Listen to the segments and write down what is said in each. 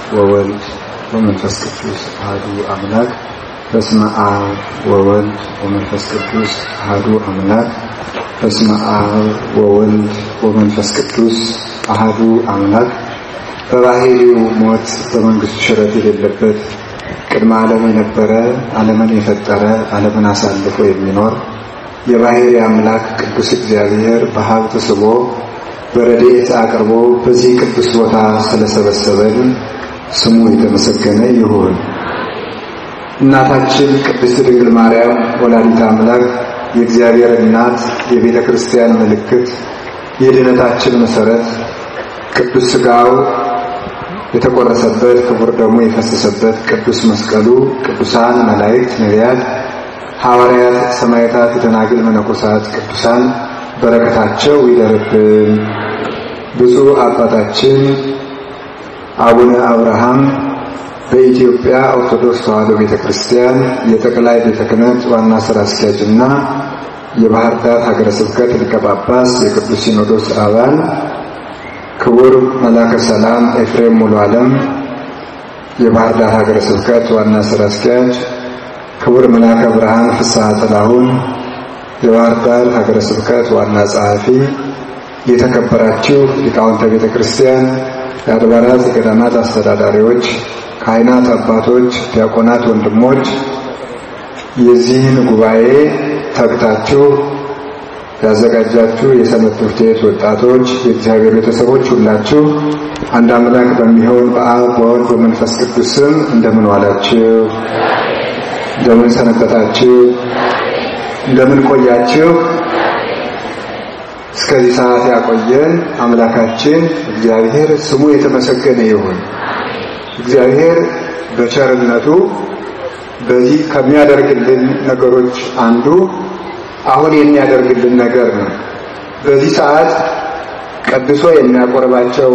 ወወልድ ወመንፈስ ቅዱስ አሐዱ አምላክ በስመ አብ ወወልድ ወመንፈስ ቅዱስ አሐዱ አምላክ በስመ አብ ወወልድ ወመንፈስ ቅዱስ አሐዱ አምላክ በባህሪው ሞት በመንግስቱ ሽረት የሌለበት ቅድመ ዓለም የነበረ ዓለምን የፈጠረ ዓለምን አሳልፎ የሚኖር የባህሪ አምላክ ቅዱስ እግዚአብሔር በሀብት ስቦ በረድኤት አቅርቦ በዚህ ቅዱስ ቦታ ስለሰበሰበን ስሙ የተመሰገነ ይሁን። እናታችን ቅድስት ድንግል ማርያም ወላዲተ አምላክ የእግዚአብሔር እናት፣ የቤተ ክርስቲያን ምልክት፣ የድነታችን መሰረት ቅዱስ ሥጋው የተቆረሰበት ክቡር ደሙ የፈሰሰበት ቅዱስ መስቀሉ ቅዱሳን መላእክት፣ ነቢያት፣ ሐዋርያት፣ ሰማዕታት፣ ደናግል፣ መነኮሳት ቅዱሳን በረከታቸው ይደርብን። ብፁዕ አባታችን አቡነ አብርሃም በኢትዮጵያ ኦርቶዶክስ ተዋሕዶ ቤተ ክርስቲያን የጠቅላይ ቤተ ክህነት ዋና ሥራ አስኪያጅና የባህር ዳር ሀገረ ስብከት ሊቀ ጳጳስ የቅዱስ ሲኖዶስ አባል ክቡር መላከ ሰላም ኤፍሬም ሙሉ ዓለም የባህር ዳር ሀገረ ስብከት ዋና ሥራ አስኪያጅ፣ ክቡር መላከ ብርሃን ፍስሐ ጥላሁን የባህር ዳር ሀገረ ስብከት ዋና ጸሐፊ፣ የተከበራችሁ ሊቃውንተ ቤተ ክርስቲያን፣ የአድባራት የገዳማት አስተዳዳሪዎች፣ ካህናት አባቶች፣ ዲያቆናት ወንድሞች፣ የዚህን ጉባኤ ተግታችሁ ያዘጋጃችሁ የሰንበት ትምህርት ቤት ወጣቶች፣ የእግዚአብሔር ቤተሰቦች ሁላችሁ አንድ አምላክ በሚሆን በአብ በወልድ በመንፈስ ቅዱስ ስም እንደምን ዋላችሁ? እንደምን ሰነበታችሁ? እንደምን ቆያችሁ? እስከዚህ ሰዓት ያቆየን አምላካችን እግዚአብሔር ስሙ የተመሰገነ ይሁን። እግዚአብሔር በቸርነቱ በዚህ ከሚያደርግልን ነገሮች አንዱ አሁን የሚያደርግልን ነገር ነው። በዚህ ሰዓት ቀድሶ የሚያቆርባቸው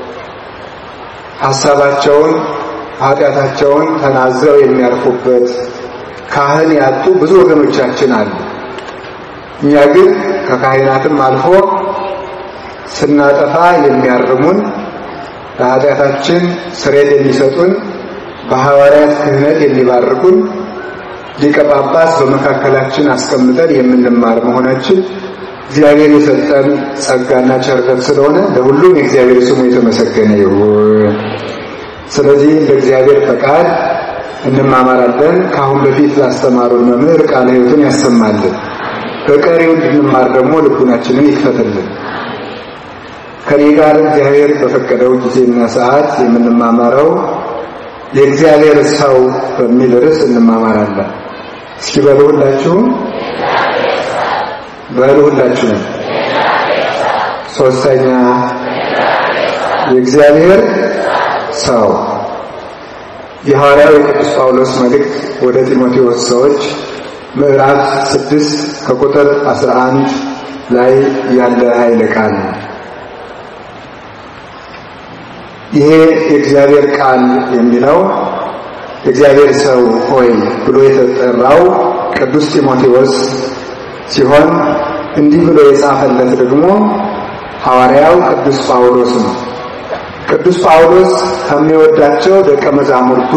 ሐሳባቸውን ኃጢአታቸውን ተናዘው የሚያርፉበት ካህን ያጡ ብዙ ወገኖቻችን አሉ። እኛ ግን ከካህናትም አልፎ ስናጠፋ የሚያርሙን ለኃጢአታችን ስርየት የሚሰጡን በሐዋርያት ክህነት የሚባርኩን ሊቀ ጳጳስ በመካከላችን አስቀምጠን የምንማር መሆናችን እግዚአብሔር የሰጠን ጸጋና ቸርነት ስለሆነ ለሁሉም የእግዚአብሔር ስሙ የተመሰገነ ይሁን። ስለዚህ እንደ እግዚአብሔር ፈቃድ እንማማራለን። ከአሁን በፊት ላስተማሩን መምህር ቃለ ሕይወትን ያሰማልን። በቀሪው እንድንማር ደግሞ ልቡናችንን ይክፈትልን። ከኔ ጋር እግዚአብሔር በፈቀደው ጊዜና ሰዓት የምንማማረው የእግዚአብሔር ሰው በሚል ርዕስ እንማማራለን። እስኪ በሉ ሁላችሁም በሉ ሁላችሁም። ሶስተኛ የእግዚአብሔር ሰው የሐዋርያው የቅዱስ ጳውሎስ መልእክት ወደ ጢሞቴዎስ ሰዎች ምዕራፍ ስድስት ከቁጥር አስራ አንድ ላይ ያለ ኃይለ ቃል ነው። ይሄ የእግዚአብሔር ቃል የሚለው የእግዚአብሔር ሰው ሆይ ብሎ የተጠራው ቅዱስ ጢሞቴዎስ ሲሆን እንዲህ ብሎ የጻፈለት ደግሞ ሐዋርያው ቅዱስ ጳውሎስ ነው። ቅዱስ ጳውሎስ ከሚወዳቸው ደቀ መዛሙርቱ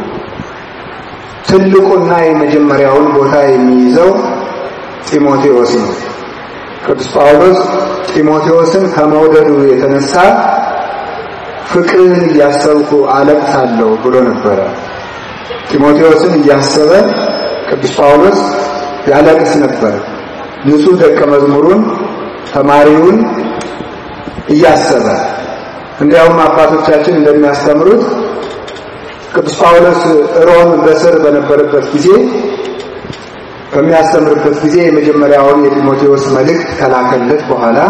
ትልቁና የመጀመሪያውን ቦታ የሚይዘው ጢሞቴዎስ ነው። ቅዱስ ጳውሎስ ጢሞቴዎስን ከመውደዱ የተነሳ ፍቅርህን እያሰብኩ አለቅሳለሁ ብሎ ነበረ። ጢሞቴዎስን እያሰበ ቅዱስ ጳውሎስ ያለቅስ ነበር። ንጹሕ ደቀ መዝሙሩን ተማሪውን እያሰበ እንዲያውም አባቶቻችን እንደሚያስተምሩት ቅዱስ ጳውሎስ ሮም በስር በነበረበት ጊዜ በሚያስተምርበት ጊዜ የመጀመሪያውን የጢሞቴዎስ መልእክት ከላከለት በኋላ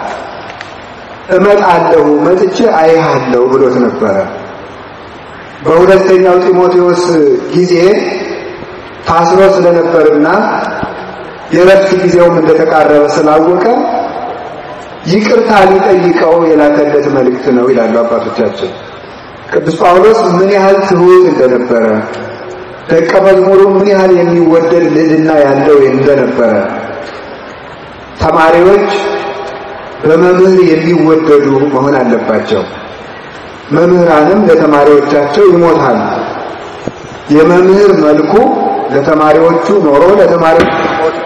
እመጣለሁ መጥቼ አይሃለሁ ብሎት ነበረ። በሁለተኛው ጢሞቴዎስ ጊዜ ታስሮ ስለነበርና የረፍት ጊዜውም እንደተቃረበ ስላወቀ ይቅርታ ሊጠይቀው የላከለት መልእክት ነው ይላሉ አባቶቻችን። ቅዱስ ጳውሎስ ምን ያህል ትሑት እንደነበረ ደቀ መዝሙሩ ምን ያህል የሚወደድ ልዕልና ያለው እንደነበረ ተማሪዎች በመምህር የሚወደዱ መሆን አለባቸው። መምህራንም ለተማሪዎቻቸው ይሞታሉ። የመምህር መልኩ ለተማሪዎቹ ኖሮ ለተማሪዎቹ ሞት፣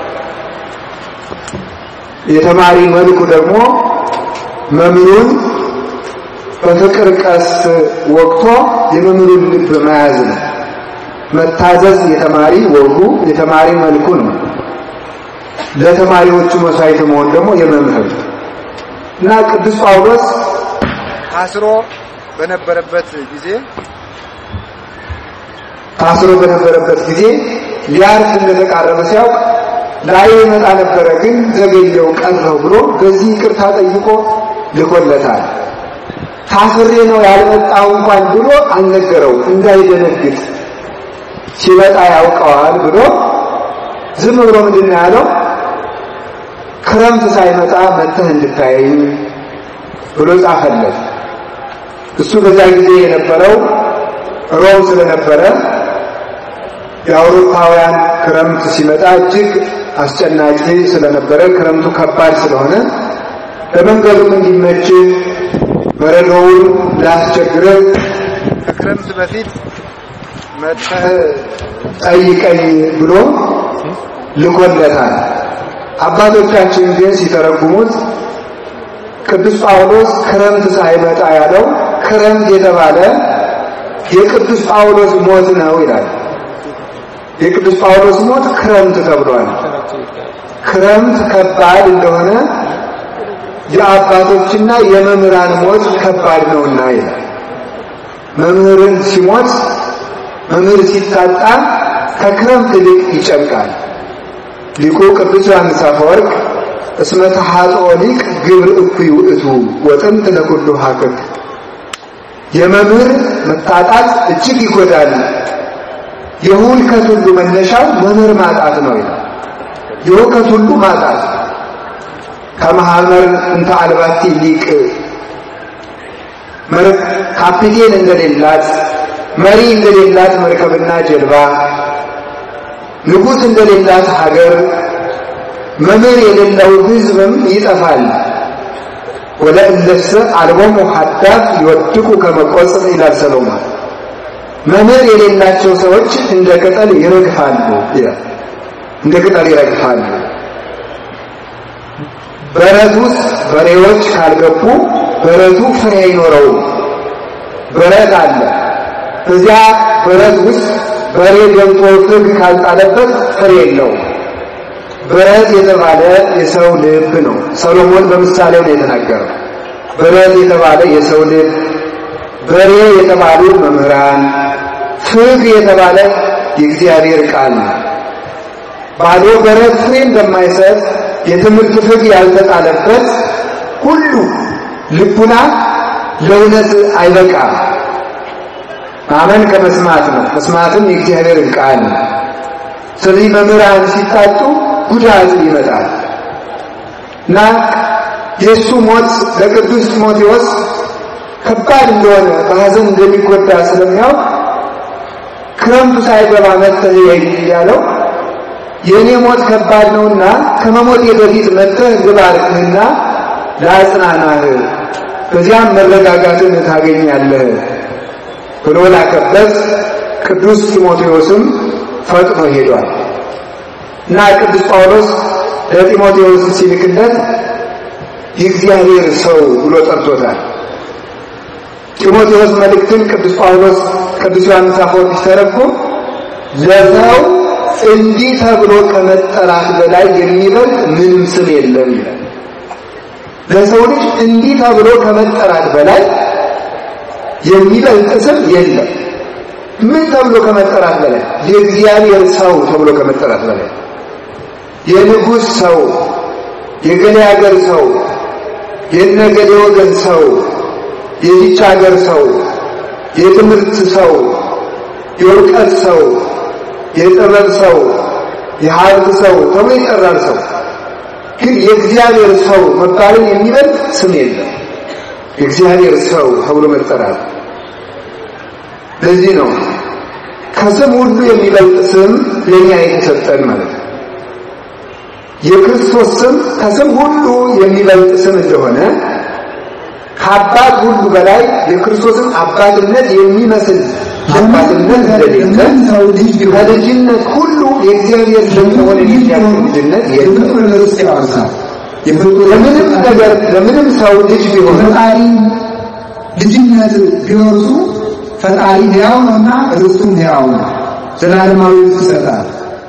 የተማሪ መልኩ ደግሞ መምህሩን በፍቅር ቀስት ወቅቶ የመምህሩን ልብ መያዝ ነው። መታዘዝ የተማሪ ወጉ የተማሪ መልኩ ነው። ለተማሪዎቹ መስዋዕት መሆን ደግሞ የመምህር እና ቅዱስ ጳውሎስ ታስሮ በነበረበት ጊዜ ታስሮ በነበረበት ጊዜ ሊያርፍ እንደተቃረበ ሲያውቅ ላይ ይመጣ ነበረ፣ ግን ዘገየው ቀረው ብሎ በዚህ ይቅርታ ጠይቆ ልኮለታል። ታስሬ ነው ያልመጣው እንኳን ብሎ አልነገረው እንዳይደነግጥ ሲመጣ ያውቀዋል ብሎ ዝም ብሎ ምንድን ነው ያለው? ክረምት ሳይመጣ መጥተህ እንድታየኝ ብሎ ጻፈለት። እሱ በዛ ጊዜ የነበረው ሮም ስለነበረ የአውሮፓውያን ክረምት ሲመጣ እጅግ አስጨናቂ ስለነበረ ክረምቱ ከባድ ስለሆነ ለመንገዱም እንዲመች በረዶውን ላስቸግረህ ከክረምት በፊት መጥተህ ጠይቀኝ ብሎ ልኮለታል። አባቶቻችን ግን ሲተረጉሙት ቅዱስ ጳውሎስ ክረምት ሳይመጣ ያለው ክረምት የተባለ የቅዱስ ጳውሎስ ሞት ነው ይላል። የቅዱስ ጳውሎስ ሞት ክረምት ተብሏል። ክረምት ከባድ እንደሆነ የአባቶችና የመምህራን ሞት ከባድ ነውና ይላል። መምህርን ሲሞት መምህር ሲታጣ ከክረምት ይልቅ ይጨንቃል። ሊቁ ቅዱስ ዮሐንስ አፈወርቅ እስመ ተሐጥኦ ሊቅ ግብር እኩይ ውእቱ ወጥንት ለኩሉ ሀቅቅ የመምህር መታጣት እጅግ ይጎዳል። የሁልከት ሁሉ መነሻው መምህር ማጣት ነው ይላል። የሁልከት ሁሉ ማጣት ከማህበር እንተ አልባቲ ሊቅ ካፒቴን እንደሌላት መሪ እንደሌላት መርከብና ጀልባ ንጉሥ እንደሌላት ሀገር መምህር የሌለው ሕዝብም ይጠፋል። ወለእለሰ አልቦሙ ሀዳት ይወድቁ ከመቆጽር ይላል ሰሎሞን። መምህር የሌላቸው ሰዎች እንደ ቅጠል ይረግፋሉ ይላል። እንደ ቅጠል ይረግፋሉ። በረት ውስጥ በሬዎች ካልገቡ በረቱ ፍሬ አይኖረውም። በረት አለ። እዚያ በረት ውስጥ በሬ ገብቶ ፍግ ካልጣለበት ፍሬ የለውም። በረት የተባለ የሰው ልብ ነው። ሰሎሞን በምሳሌው ነው የተናገረው። በረት የተባለ የሰው ልብ፣ በሬ የተባሉ መምህራን፣ ፍግ የተባለ የእግዚአብሔር ቃል ነው። ባዶ በረት ፍሬ እንደማይሰጥ የትምህርት ፍግ ያልተጣለበት ሁሉ ልቡና ለእውነት አይበቃም። ማመን ከመስማት ነው፣ መስማትም የእግዚአብሔር ቃል ነው። ስለዚህ መምህራን ሲታጡ ጉዳት ይመጣል እና የእሱ ሞት ለቅዱስ ጢሞቴዎስ ከባድ እንደሆነ በሐዘን እንደሚጎዳ ስለሚያውቅ ክረምቱ ሳይገባ መጥተህ ያለው የእኔ ሞት ከባድ ነውና ከመሞቴ በፊት መጥተህ ልባርክህና ለአጽናናህ በዚያም መረጋጋትን ታገኛለህ ብሎ ላከበት። ቅዱስ ጢሞቴዎስም ፈጥኖ ሄዷል እና ቅዱስ ጳውሎስ ለጢሞቴዎስ ሲልክለት የእግዚአብሔር ሰው ብሎ ጠርቶታል። ጢሞቴዎስ መልእክትን ቅዱስ ጳውሎስ ቅዱስ ዮሐንስ አፈወርቅ ሲተረጉም ለሰው እንዲህ ተብሎ ከመጠራት በላይ የሚበልጥ ምንም ስም የለም ይላል። ለሰው ልጅ እንዲህ ተብሎ ከመጠራት በላይ የሚበልጥ ስም የለም። ምን ተብሎ ከመጠራት በላይ? የእግዚአብሔር ሰው ተብሎ ከመጠራት በላይ የንጉሥ ሰው፣ የገሌ ሀገር ሰው፣ የነገሌ ወገን ሰው፣ የዚች ሀገር ሰው፣ የትምህርት ሰው፣ የእውቀት ሰው፣ የጥበብ ሰው፣ የሀብት ሰው ተብሎ ይጠራል። ሰው ግን የእግዚአብሔር ሰው መባልን የሚበልጥ ስም የለም። የእግዚአብሔር ሰው ተብሎ መጠራት ለዚህ ነው ከስም ሁሉ የሚበልጥ ስም ለእኛ የተሰጠን ማለት ነው። የክርስቶስ ስም ከስም ሁሉ የሚበልጥ ስም እንደሆነ ከአባት ሁሉ በላይ የክርስቶስን አባትነት የሚመስል አባትነት እንደሌለ ከልጅነት ሁሉ የእግዚአብሔር ልጅ መሆን የሚያክል ልጅነት የለም። ለምንም ነገር ለምንም ሰው ልጅ ቢሆን ፈጣሪ ልጅነት ቢወርሱ ፈጣሪ ሕያው ነውና ርስቱም ሕያው ነው። ዘላለማዊ ርስት ይሰጣል።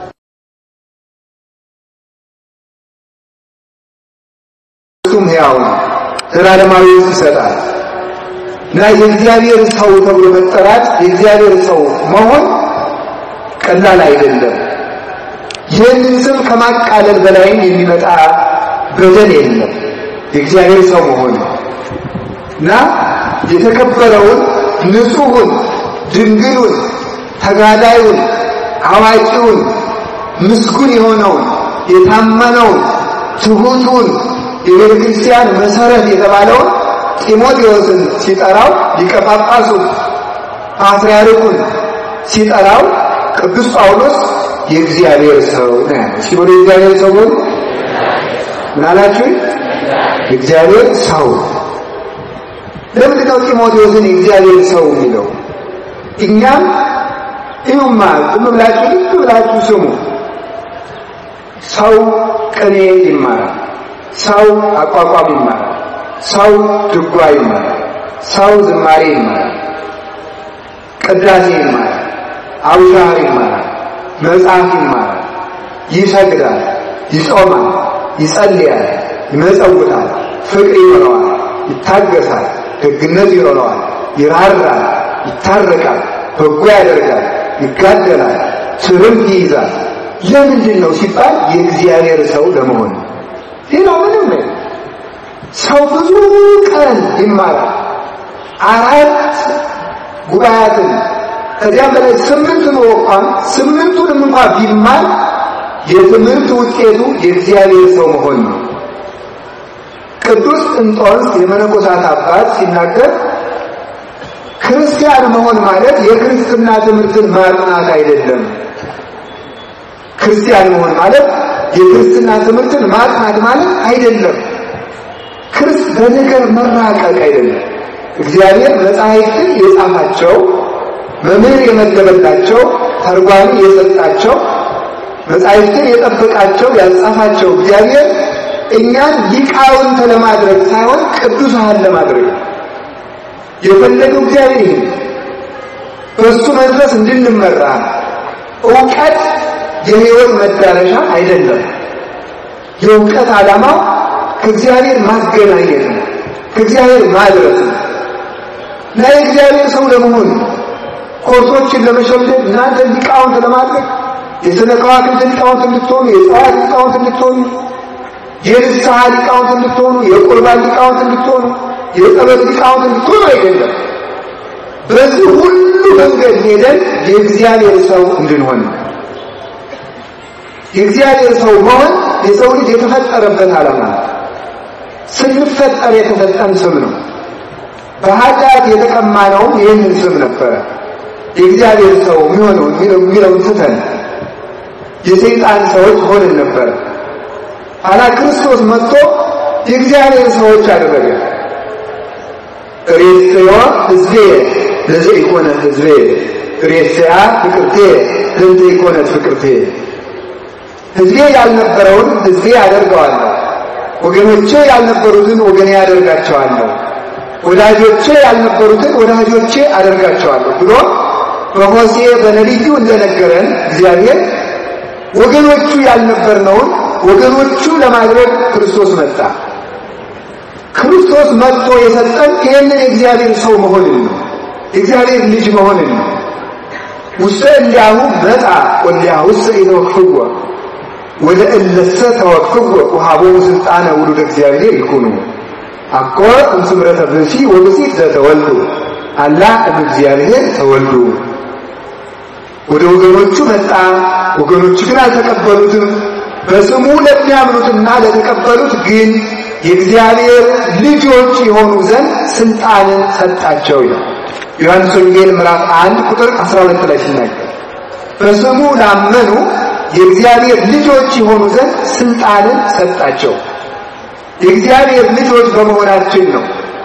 ርስቱም ሕያው ነው። ዘላለማዊ ርስት ይሰጣል እና የእግዚአብሔር ሰው ተብሎ መጠራት የእግዚአብሔር ሰው መሆን ቀላል አይደለም። ይህንን ስም ከማቃለል በላይም የሚመጣ በደል የለም። የእግዚአብሔር ሰው መሆን እና የተከበረውን ንጹሑን፣ ድንግሉን፣ ተጋዳዩን፣ አዋቂውን፣ ምስጉን የሆነውን የታመነውን፣ ትሑቱን የቤተ ክርስቲያን መሰረት የተባለውን ጢሞቴዎስን ሲጠራው ሊቀ ጳጳሱን ፓትርያርኩን ሲጠራው ቅዱስ ጳውሎስ የእግዚአብሔር ሰው ነው ያለው። ሲቦ የእግዚአብሔር ሰው ሆኑ ምን አላችሁ? እግዚአብሔር ሰው ለምንድን ነው ጢሞቴዎስን የእግዚአብሔር ሰው የሚለው? እኛም ይሁማ ዝም ብላችሁ ልብ ብላችሁ ስሙ። ሰው ቅኔ ይማራል። ሰው አቋቋም ይማራል። ሰው ድጓ ይማራል። ሰው ዝማሬ ይማራል። ቅዳሴ ይማራል። አውሻር ይማራል። መጽሐፍ ይማራል። ይሰግዳል። ይጾማል። ይጸልያል። ይመጸውታል። ፍቅር ይኖረዋል። ይታገሳል። ደግነት ይኖረዋል። ይራራል። ይታረቃል። በጎ ያደርጋል። ይጋደላል። ትርምት ይይዛል። ለምንድን ነው ሲባል የእግዚአብሔር ሰው ለመሆን ነው። ሌላው ምንም ነው። ሰው ብዙ ቀን ይማራል። አራት ጉባኤያትን ከዚያም በላይ ስምንት ነው እንኳን ስምንቱንም እንኳን ቢማር የትምህርት ውጤቱ የእግዚአብሔር ሰው መሆን ነው። ቅዱስ እንጦንስ የመነኮሳት አባት ሲናገር ክርስቲያን መሆን ማለት የክርስትና ትምህርትን ማጥናት አይደለም። ክርስቲያን መሆን ማለት የክርስትና ትምህርትን ማጥናት ማለት አይደለም። ክርስ በነገር መራቀቅ አይደለም። እግዚአብሔር መጻሕፍትን የጻፋቸው መምህር የመደበላቸው ተርጓሚ የሰጣቸው መጻሕፍትን የጠበቃቸው ያጻፋቸው እግዚአብሔር እኛን ሊቃውንት ለማድረግ ሳይሆን ቅዱሳን ለማድረግ ነው የፈለገው። እግዚአብሔር ይህ በእሱ መድረስ እንድንመራ እውቀት የሕይወት መዳረሻ አይደለም። የእውቀት ዓላማው ከእግዚአብሔር ማገናኘት ነው፣ ከእግዚአብሔር ማድረስ ነው እና የእግዚአብሔር ሰው ለመሆን ኮርሶችን ለመሸምደድ እናንተ ሊቃውንት ለማድረግ የሥነ ከዋክብት ሊቃውንት እንድትሆኑ፣ የፀዋት ሊቃውንት እንድትሆኑ፣ የንስሐ ሊቃውንት እንድትሆኑ፣ የቁርባን ሊቃውንት እንድትሆኑ፣ የጸበል ሊቃውንት እንድትሆኑ አይደለም። በዚህ ሁሉ መንገድ ሄደን የእግዚአብሔር ሰው እንድንሆን ነው። የእግዚአብሔር ሰው መሆን የሰው ልጅ የተፈጠረበት ዓላማ ነው። ስንፈጠር የተሰጠን ስም ነው። በኃጢአት የተቀማነውም ይህንን ስም ነበረ። የእግዚአብሔር ሰው የሚሆነው የሚለውን ትተን የሰይጣን ሰዎች ሆነን ነበረ። ኋላ ክርስቶስ መጥቶ የእግዚአብሔር ሰዎች አደረገ። ሬስዮ ሕዝቤ ለዘ ኢኮነ ሕዝቤ ሬስያ ፍቅርቴ ለእንተ ኢኮነት ፍቅርቴ ሕዝቤ ያልነበረውን ሕዝቤ አደርገዋለሁ፣ ወገኖቼ ያልነበሩትን ወገኔ ያደርጋቸዋለሁ፣ ወዳጆቼ ያልነበሩትን ወዳጆቼ አደርጋቸዋለሁ ብሎ በሆሴዕ በነቢዩ እንደነገረን እግዚአብሔር ወገኖቹ ያልነበርነውን ወገኖቹ ለማድረግ ክርስቶስ መጣ። ክርስቶስ መጥቶ የሰጠን ይህንን የእግዚአብሔር ሰው መሆንን ነው። የእግዚአብሔር ልጅ መሆንን ነው። ውስተ እንዲያሁ መጣ ወሊያሁሰ ኢተወክፍዎ ወደ እለሰ ተወክፍዎ ወሀቦሙ ስልጣነ ውሉደ እግዚአብሔር ይኩኑ አኮ እምስምረተ ብእሲ ወብእሲት ዘተወልዱ አላ እምእግዚአብሔር ተወልዱ። ወደ ወገኖቹ መጣ፣ ወገኖቹ ግን አልተቀበሉትም። በስሙ ለሚያምኑትና ለተቀበሉት ግን የእግዚአብሔር ልጆች የሆኑ ዘንድ ስልጣንን ሰጣቸው ይላል ዮሐንስ ወንጌል ምዕራፍ 1 ቁጥር 12 ላይ ሲናገር በስሙ ላመኑ የእግዚአብሔር ልጆች የሆኑ ዘንድ ስልጣንን ሰጣቸው። የእግዚአብሔር ልጆች በመሆናችን ነው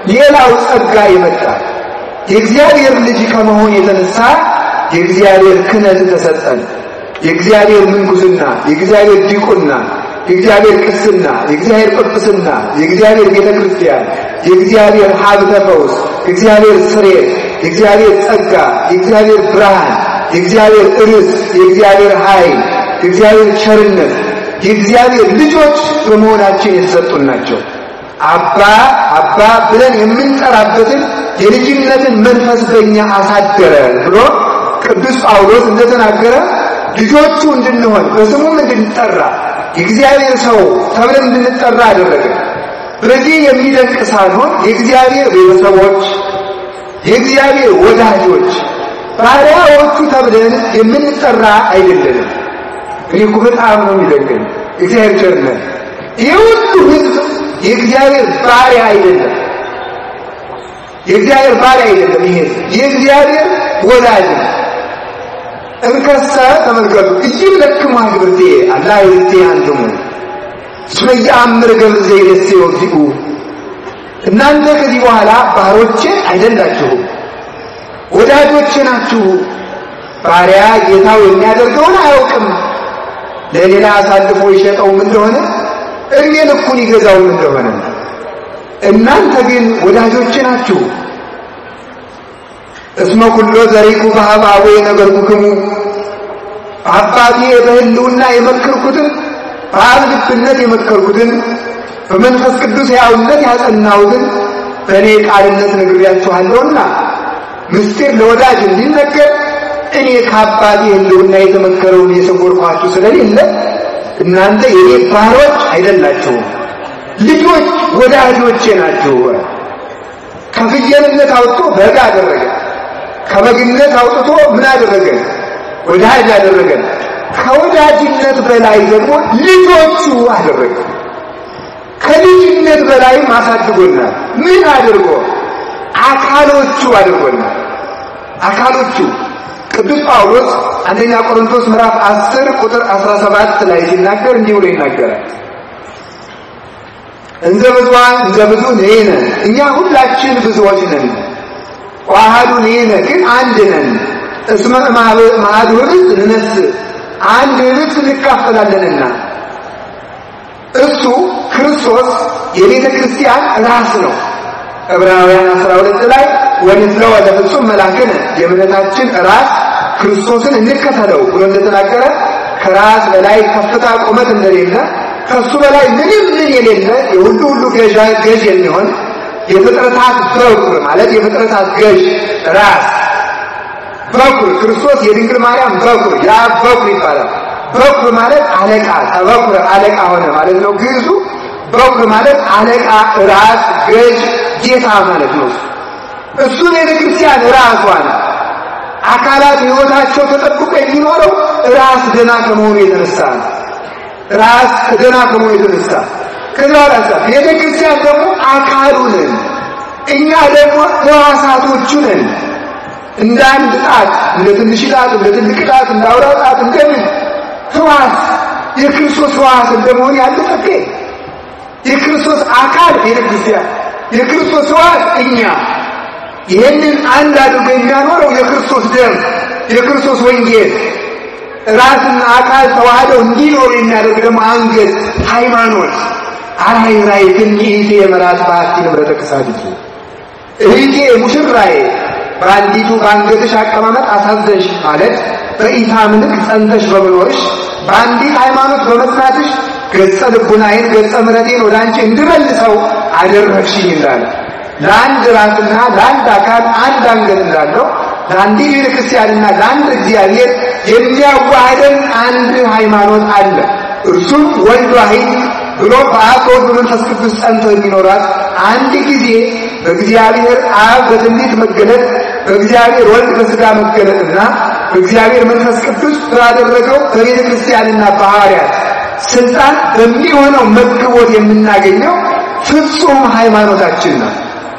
ሌላው ጸጋ ይመጣል። የእግዚአብሔር ልጅ ከመሆን የተነሳ የእግዚአብሔር ክህነት ተሰጠን። የእግዚአብሔር ምንኩስና፣ የእግዚአብሔር ዲቁና፣ የእግዚአብሔር ቅስና፣ የእግዚአብሔር ጵጵስና፣ የእግዚአብሔር ቤተ ክርስቲያን፣ የእግዚአብሔር ሀብተ ፈውስ፣ የእግዚአብሔር ስሬት፣ የእግዚአብሔር ጸጋ፣ የእግዚአብሔር ብርሃን፣ የእግዚአብሔር ርስ፣ የእግዚአብሔር ኃይል፣ የእግዚአብሔር ቸርነት፣ የእግዚአብሔር ልጆች በመሆናችን የተሰጡን ናቸው። አባ አባ ብለን የምንጠራበትን የልጅነትን መንፈስ በእኛ አሳደረ ብሎ ቅዱስ ጳውሎስ እንደተናገረ ልጆቹ እንድንሆን በስሙም እንድንጠራ የእግዚአብሔር ሰው ተብለን እንድንጠራ አደረገ። በዚህ የሚደንቅ ሳንሆን የእግዚአብሔር ቤተሰቦች፣ የእግዚአብሔር ወዳጆች፣ ባሪያዎቹ ተብለን የምንጠራ አይደለንም። እኔ እኮ በጣም ነው የሚደንቀኝ እግዚአብሔር ቸርነት። ይህ ሁሉ ሕዝብ የእግዚአብሔር ባሪያ አይደለም። የእግዚአብሔር ባሪያ አይደለም። ይሄ የእግዚአብሔር ወዳጅ ነው። እንከሰ ተመልከቱ እይለክሙ አግብርቴ አላ ይርቴ አንትሙ እስመ ይአምር ገብር ዘይደሴ ወግዚኡ እናንተ ከዚህ በኋላ ባሮቼ አይደላችሁም ወዳጆቼ ናችሁ። ባሪያ ጌታው የሚያደርገውን አያውቅም። ለሌላ አሳልፎ ይሸጠውም እንደሆነ እድሜ ልኩን ይገዛውም እንደሆነ እናንተ ግን ወዳጆቼ ናችሁ። እስመ ኩሎ ዘሪኩ በሀበ አቡየ ነገርኩክሙ አባቴ በሕልውና የመከርኩትን በአብ ልብነት የመከርኩትን በመንፈስ ቅዱስ ሕያውነት ያጸናሁትን በእኔ ቃልነት ነግሬያችኋለሁና ምስጢር ለወዳጅ እንዲነገር እኔ ከአባቴ ሕልውና የተመከረውን የሰወርኳችሁ ስለሌለ እናንተ የኔ ባሮች አይደላችሁም፣ ልጆች ወዳጆቼ ናችሁ። ከፍየልነት አውጥቶ በግ አደረገ። ከበግነት አውጥቶ ምን አደረገ? ወዳጅ አደረገ። ከወዳጅነት በላይ ደግሞ ልጆቹ አደረገ። ከልጅነት በላይም አሳድጎናል። ምን አድርጎ? አካሎቹ አድርጎናል። አካሎቹ ቅዱስ ጳውሎስ አንደኛ ቆሮንቶስ ምዕራፍ 10 ቁጥር 17 ላይ ሲናገር እንዲህ ብሎ ይናገራል። እንዘ ብዙኃን እንዘ ብዙ ንሕነ እኛ ሁላችን ብዙዎች ነን ዋሃዱ ንሕነ ግን አንድ ነን። እስመ ማዕዱ ኅብስት ንነስእ አንድ ኅብስት እንካፈላለንና እሱ ክርስቶስ የቤተ ክርስቲያን ራስ ነው። ዕብራውያን 12 ላይ ወንትለው ለፍጹም መላክነ የእምነታችን ራስ ክርስቶስን እንከተለው ብሎ እንደተናገረ ከራስ በላይ ከፍታ ቁመት እንደሌለ ከሱ በላይ ምንም ምን የሌለ የሁሉ ሁሉ ገዥ የሚሆን የፍጥረታት በኩር ማለት የፍጥረታት ገዥ ራስ በኩር ክርስቶስ የድንግል ማርያም በኩር ያ በኩር ይባላል። በኩር ማለት አለቃ ተበኩር አለቃ ሆነ ማለት ነው። ግዕዙ በኩር ማለት አለቃ፣ ራስ፣ ገዥ፣ ጌታ ማለት ነው። እሱ ቤተ ክርስቲያን ራሷ ነው። አካላት ሕይወታቸው ተጠብቆ የሚኖረው ራስ ደና ከመሆኑ የተነሳ ነው። ራስ ደና ከመሆኑ የተነሳ ከዚያ ራሳ ቤተ ክርስቲያን ደግሞ አካሉ ነን። እኛ ደግሞ ሕዋሳቶቹ ነን። እንደ አንድ ጣት፣ እንደ ትንሽ ጣት፣ እንደ ትልቅ ጣት፣ እንደ አውራ ጣት እንደምን ሕዋስ የክርስቶስ ሕዋስ እንደመሆን ያለ ጠቄ የክርስቶስ አካል ቤተ ክርስቲያን የክርስቶስ ሕዋስ እኛ ይህንን አንድ አድርጎ የሚያኖረው የክርስቶስ ደም የክርስቶስ ወንጌል ራስና አካል ተዋህደው እንዲኖሩ የሚያደርግ ደግሞ አንገት ሃይማኖት አራይ ራይ ግን ይእቴ የመራት በአቲ ንብረተ ክሳድኪ እህቴ ሙሽራዬ በአንዲቱ በአንገትሽ አቀማመጥ አሳዘንሽ ማለት በኢታምልክ ጸንተሽ በመኖርሽ በአንዲት ሃይማኖት በመጽናትሽ ገጸ ልቡናዬን ገጸ ምሕረቴን ወደ አንቺ እንድመልሰው አደረግሽኝ እንዳለ ለአንድ ራስና ለአንድ አካል አንድ አንገት እንዳለው ለአንዲት ቤተ ክርስቲያንና ለአንድ እግዚአብሔር የሚያዋህደን አንድ ሃይማኖት አለ። እርሱም ወልድ ዋሕድ ብሎ በአብ በወልድ በመንፈስ ቅዱስ ጸንተው የሚኖራት አንድ ጊዜ በእግዚአብሔር አብ በትንቢት መገለጥ በእግዚአብሔር ወልድ በሥጋ መገለጥና በእግዚአብሔር መንፈስ ቅዱስ ባደረገው በቤተ ክርስቲያንና በሐዋርያት ስልጣን በሚሆነው መግቦት የምናገኘው ፍጹም ሃይማኖታችን ነው።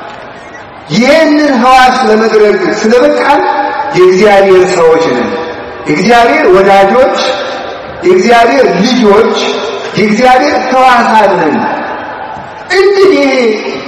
ይህንን ሕዋስ ለመድረግ ስለበቃን የእግዚአብሔር ሰዎች ነን። የእግዚአብሔር ወዳጆች፣ የእግዚአብሔር ልጆች፣ የእግዚአብሔር ሕዋሳት ነን። እንግዲህ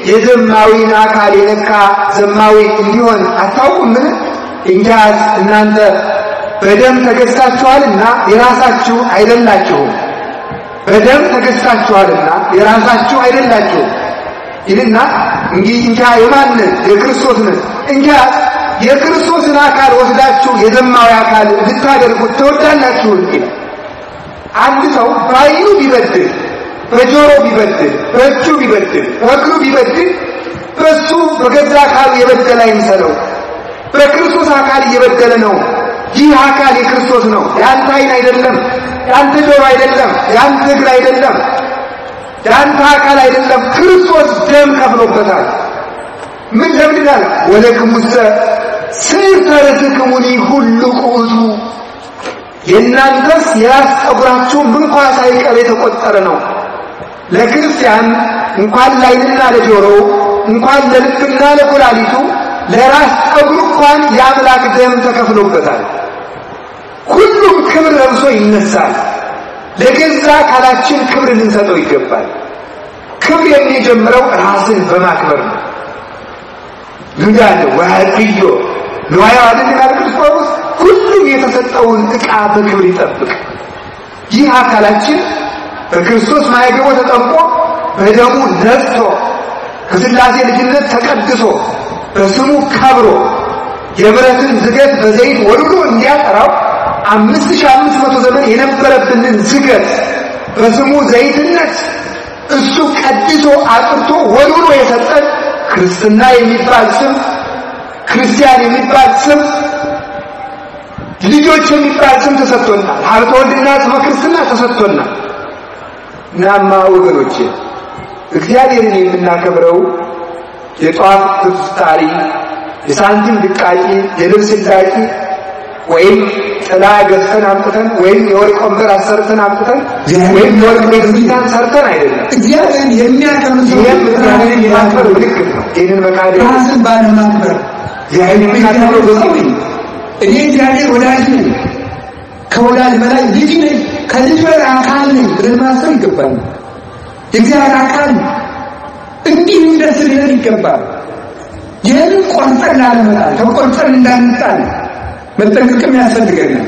የዘማዊን አካል የነካ ዘማዊ እንዲሆን አታውቁምን? እንኪያስ እናንተ በደም ተገዝታችኋልና የራሳችሁ አይደላችሁም። በደም ተገዝታችኋልና የራሳችሁ አይደላችሁም ይልና እንግዲህ እንኪያ የማንን የክርስቶስን እንኪያስ የክርስቶስን አካል ወስዳችሁ የዘማዊ አካል ልታደርጉት ትወዳላችሁ ይላል። አንድ ሰው በዓይኑ ቢበድል፣ በጆሮ ቢበድል፣ በእጁ ቢበድል፣ በእግሩ ቢበድል በሱ በገዛ አካሉ የበደለ አይምሰለው። በክርስቶስ አካል እየበደለ ነው። ይህ አካል የክርስቶስ ነው። የአንተ ዓይን አይደለም፣ የአንተ ጆሮ አይደለም፣ የአንተ እግር አይደለም፣ የአንተ አካል አይደለም። ክርስቶስ ደም ከፍሎበታል። ምን ለምንድናል? ወለክሙሰ ስዕርተ ርእስክሙኒ ሁሉ ቁዑቱ የእናንተስ የራስ ጠጉራችሁ እንኳ ሳይቀር የተቆጠረ ነው። ለክርስቲያን እንኳን ለዓይንና ለጆሮ እንኳን ለልብና ለኩላሊቱ ለራስ ጠጉር እንኳን የአምላክ ደም ተከፍሎበታል። ሁሉም ክብር ለብሶ ይነሳል። ለገዛ አካላችን ክብር ልንሰጠው ይገባል። ክብር የሚጀምረው ራስን በማክበር ነው። ሉዳለ ወሃድዮ ንዋያ አይደል ይላል ቅዱስ ጳውሎስ። ሁሉም የተሰጠውን ዕቃ በክብር ይጠብቅ። ይህ አካላችን በክርስቶስ ማይገቦ ተጠምቆ በደሙ ነጽቶ ከሥላሴ ልጅነት ተቀድሶ በስሙ ከብሮ የብረትን ዝገት በዘይት ወልዶ እንዲያጠራው አምስት ሺህ አምስት መቶ ዘመን የነበረብንን ዝገት በስሙ ዘይትነት እሱ ቀድሶ አጥርቶ ወልዶ የሰጠን ክርስትና የሚባል ስም ክርስቲያን የሚባል ስም ልጆች የሚባል ስም ተሰጥቶናል። ሀብተ ወልድና ስመ ክርስትና ተሰጥቶናል። እናማ ወገኖቼ እግዚአብሔርን የምናከብረው የጧፍ ፍስታሪ፣ የሳንቲም ድቃቂ፣ የልብስ ላቂ ወይም ጥላ ገዝተን አምጥተን ወይም የወርቅ ወንበር አሰርተን አምጥተን ወይም የወርቅ ቤተክርስቲያን ሰርተን አይደለም። እግዚአብሔርን የሚያከብር ሰው ይህም እግዚአብሔርን የማክበር ምልክት ነው። ይህንን መካደ ራስን ባለማክበር እግዚአብሔር የሚናከብረው በዚህ ነው። እኔ እግዚአብሔር ወዳጅ ነኝ፣ ከወዳጅ በላይ ልጅ ነኝ፣ ከልጅ በላይ አካል ነኝ ብለን ማሰብ ይገባል። የእግዚአብሔር አካል እንዲህ ደስ ሊለን ይገባል። ይህንን ቆርጠን ላለመጣል ተቆርጠን እንዳንጣል መጠንቀቅም ያስፈልገናል።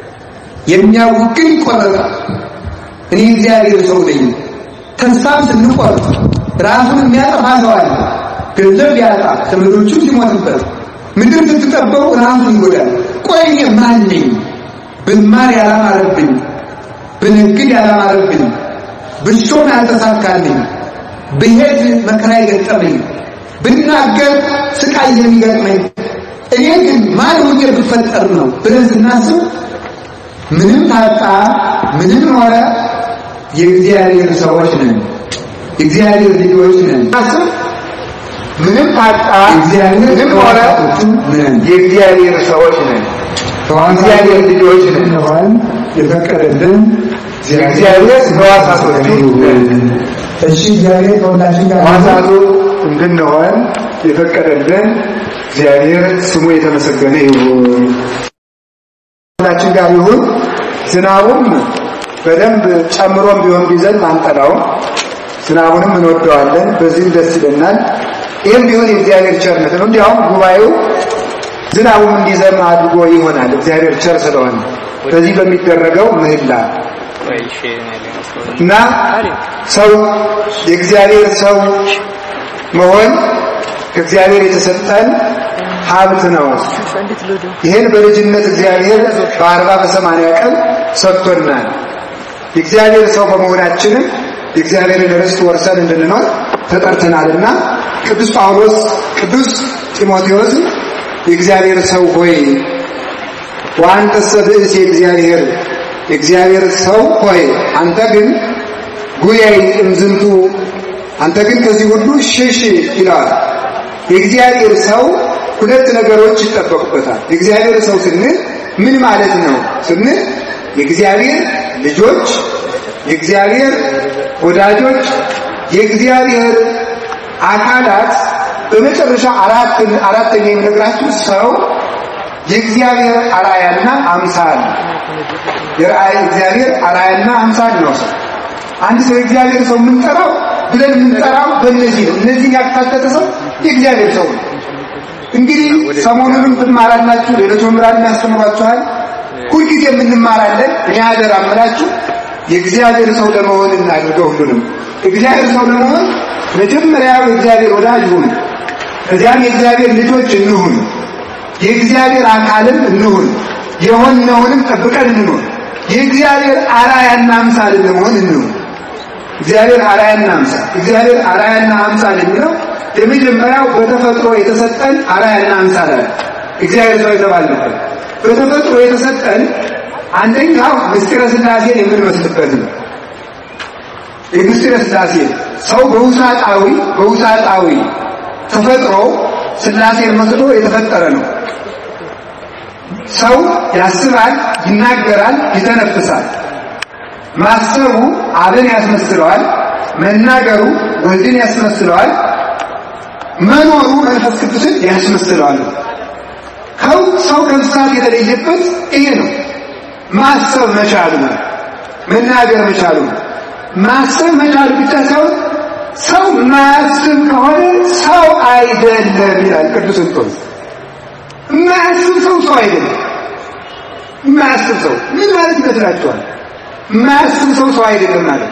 የሚያውቅ ግን ይቆረጣል። እኔ እግዚአብሔር ሰው ነኝ። ተስፋም ስንቆርጥ ራሱን የሚያጠፋ ሰው አለ። ገንዘብ ያጣ ዘመዶቹ ሲሞትበት ምድር ስትጠበቁ ራሱን ይጎዳል። ቆይ እኔ ማን ነኝ? ብማር ያላማረብኝ፣ ብነግድ ያላማረብኝ፣ ብሾም ያልተሳካልኝ፣ ብሄድ መከራ የገጠመኝ፣ ብናገር ስቃይ የሚገጥመኝ እኔ ግን ማን ሆኜ ብፈጠር ነው ብለን ስናስብ ምንም ታጣ ምንም ኖረ የእግዚአብሔር ሰዎች ነን፣ የእግዚአብሔር ልጆች ነን። ስናስብ ምንም ታጣ እግዚአብሔር ምንም ኖረ ነን። የእግዚአብሔር ሰዎች ነን፣ የእግዚአብሔር ልጆች ነን። እንሆን የፈቀደልን የእግዚአብሔር ሕዋሳቶቹ ነን። እሺ እግዚአብሔር ከሁላችን ጋር ሕዋሳቱ እንድንሆን የፈቀደልን እግዚአብሔር ስሙ የተመሰገነ ይሁን። ሁላችን ጋር ይሁን። ዝናቡም በደንብ ጨምሮም ቢሆን ቢዘን አንጠላውም። ዝናቡንም እንወደዋለን፣ በዚህም ደስ ይለናል። ይህም ቢሆን የእግዚአብሔር ቸርነት ነው። እንዲያውም ጉባኤው ዝናቡም እንዲዘም አድርጎ ይሆናል እግዚአብሔር ቸር ስለሆነ በዚህ በሚደረገው ምህላ እና ሰው የእግዚአብሔር ሰው መሆን ከእግዚአብሔር የተሰጠን ሀብት ነው። ይህን በልጅነት እግዚአብሔር በአርባ በሰማንያ ቀን ሰጥቶናል። የእግዚአብሔር ሰው በመሆናችንም የእግዚአብሔርን ርስት ወርሰን እንድንኖር ተጠርተናልና ቅዱስ ጳውሎስ ቅዱስ ጢሞቴዎስ የእግዚአብሔር ሰው ሆይ ወአንተሰ ብእሲ የእግዚአብሔር የእግዚአብሔር ሰው ሆይ አንተ ግን ጉያይ እምዝንቱ አንተ ግን ከዚህ ሁሉ ሽሽ ይለዋል። የእግዚአብሔር ሰው ሁለት ነገሮች ይጠበቁበታል። የእግዚአብሔር ሰው ስንል ምን ማለት ነው ስንል የእግዚአብሔር ልጆች፣ የእግዚአብሔር ወዳጆች፣ የእግዚአብሔር አካላት በመጨረሻ አራት አራተኛ የሚነግራችሁ ሰው የእግዚአብሔር አርአያና አምሳል የራእይ እግዚአብሔር አርአያና አምሳል ነው። ሰው አንድ ሰው የእግዚአብሔር ሰው የምንጠራው ብለን የምንጠራው በእነዚህ ነው። እነዚህን ያካተተ ሰው የእግዚአብሔር ሰው ነው። እንግዲህ ሰሞኑንም ትማራላችሁ፣ ሌሎች መምህራን ያስተምሯችኋል። ሁልጊዜ የምንማራለን። እኔ አደራ እምላችሁ የእግዚአብሔር ሰው ለመሆን እናድርገው። ሁሉንም እግዚአብሔር ሰው ለመሆን መጀመሪያው የእግዚአብሔር ወዳጅ ሁኑ፣ ከዚያም የእግዚአብሔር ልጆች እንሁን፣ የእግዚአብሔር አካልም እንሁን፣ የሆነውንም ጠብቀን እንኖር፣ የእግዚአብሔር አርአያና አምሳል ለመሆን እንሁን። እግዚአብሔር አርአያና አምሳል እግዚአብሔር አርአያና አምሳል የሚለው የመጀመሪያው በተፈጥሮ የተሰጠን አርአያና አምሳል አለ። እግዚአብሔር ሰው የተባልንበት በተፈጥሮ የተሰጠን አንደኛው ምስጢረ ሥላሴን የምንመስልበት ነው። የምስጢረ ሥላሴ ሰው በውሳጣዊ በውሳጣዊ ተፈጥሮ ሥላሴን መስሎ የተፈጠረ ነው። ሰው ያስባል፣ ይናገራል፣ ይተነፍሳል። ማሰቡ አብን ያስመስለዋል፣ መናገሩ ወልድን ያስመስለዋል፣ መኖሩ መንፈስ ቅዱስን ያስመስለዋል። ከው ሰው ከእንስሳት የተለየበት ይሄ ነው። ማሰብ መቻሉ ነው። መናገር መቻሉ ነው። ማሰብ መቻሉ ብቻ ሳይሆን ሰው ማያስብ ከሆነ ሰው አይደለም ይላል ቅዱስ እንጦንስ። የማያስብ ሰው ሰው አይደለም። የማያስብ ሰው ምን ማለት ይመስላችኋል? የማያስብ ሰው ሰው አይደለም ማለት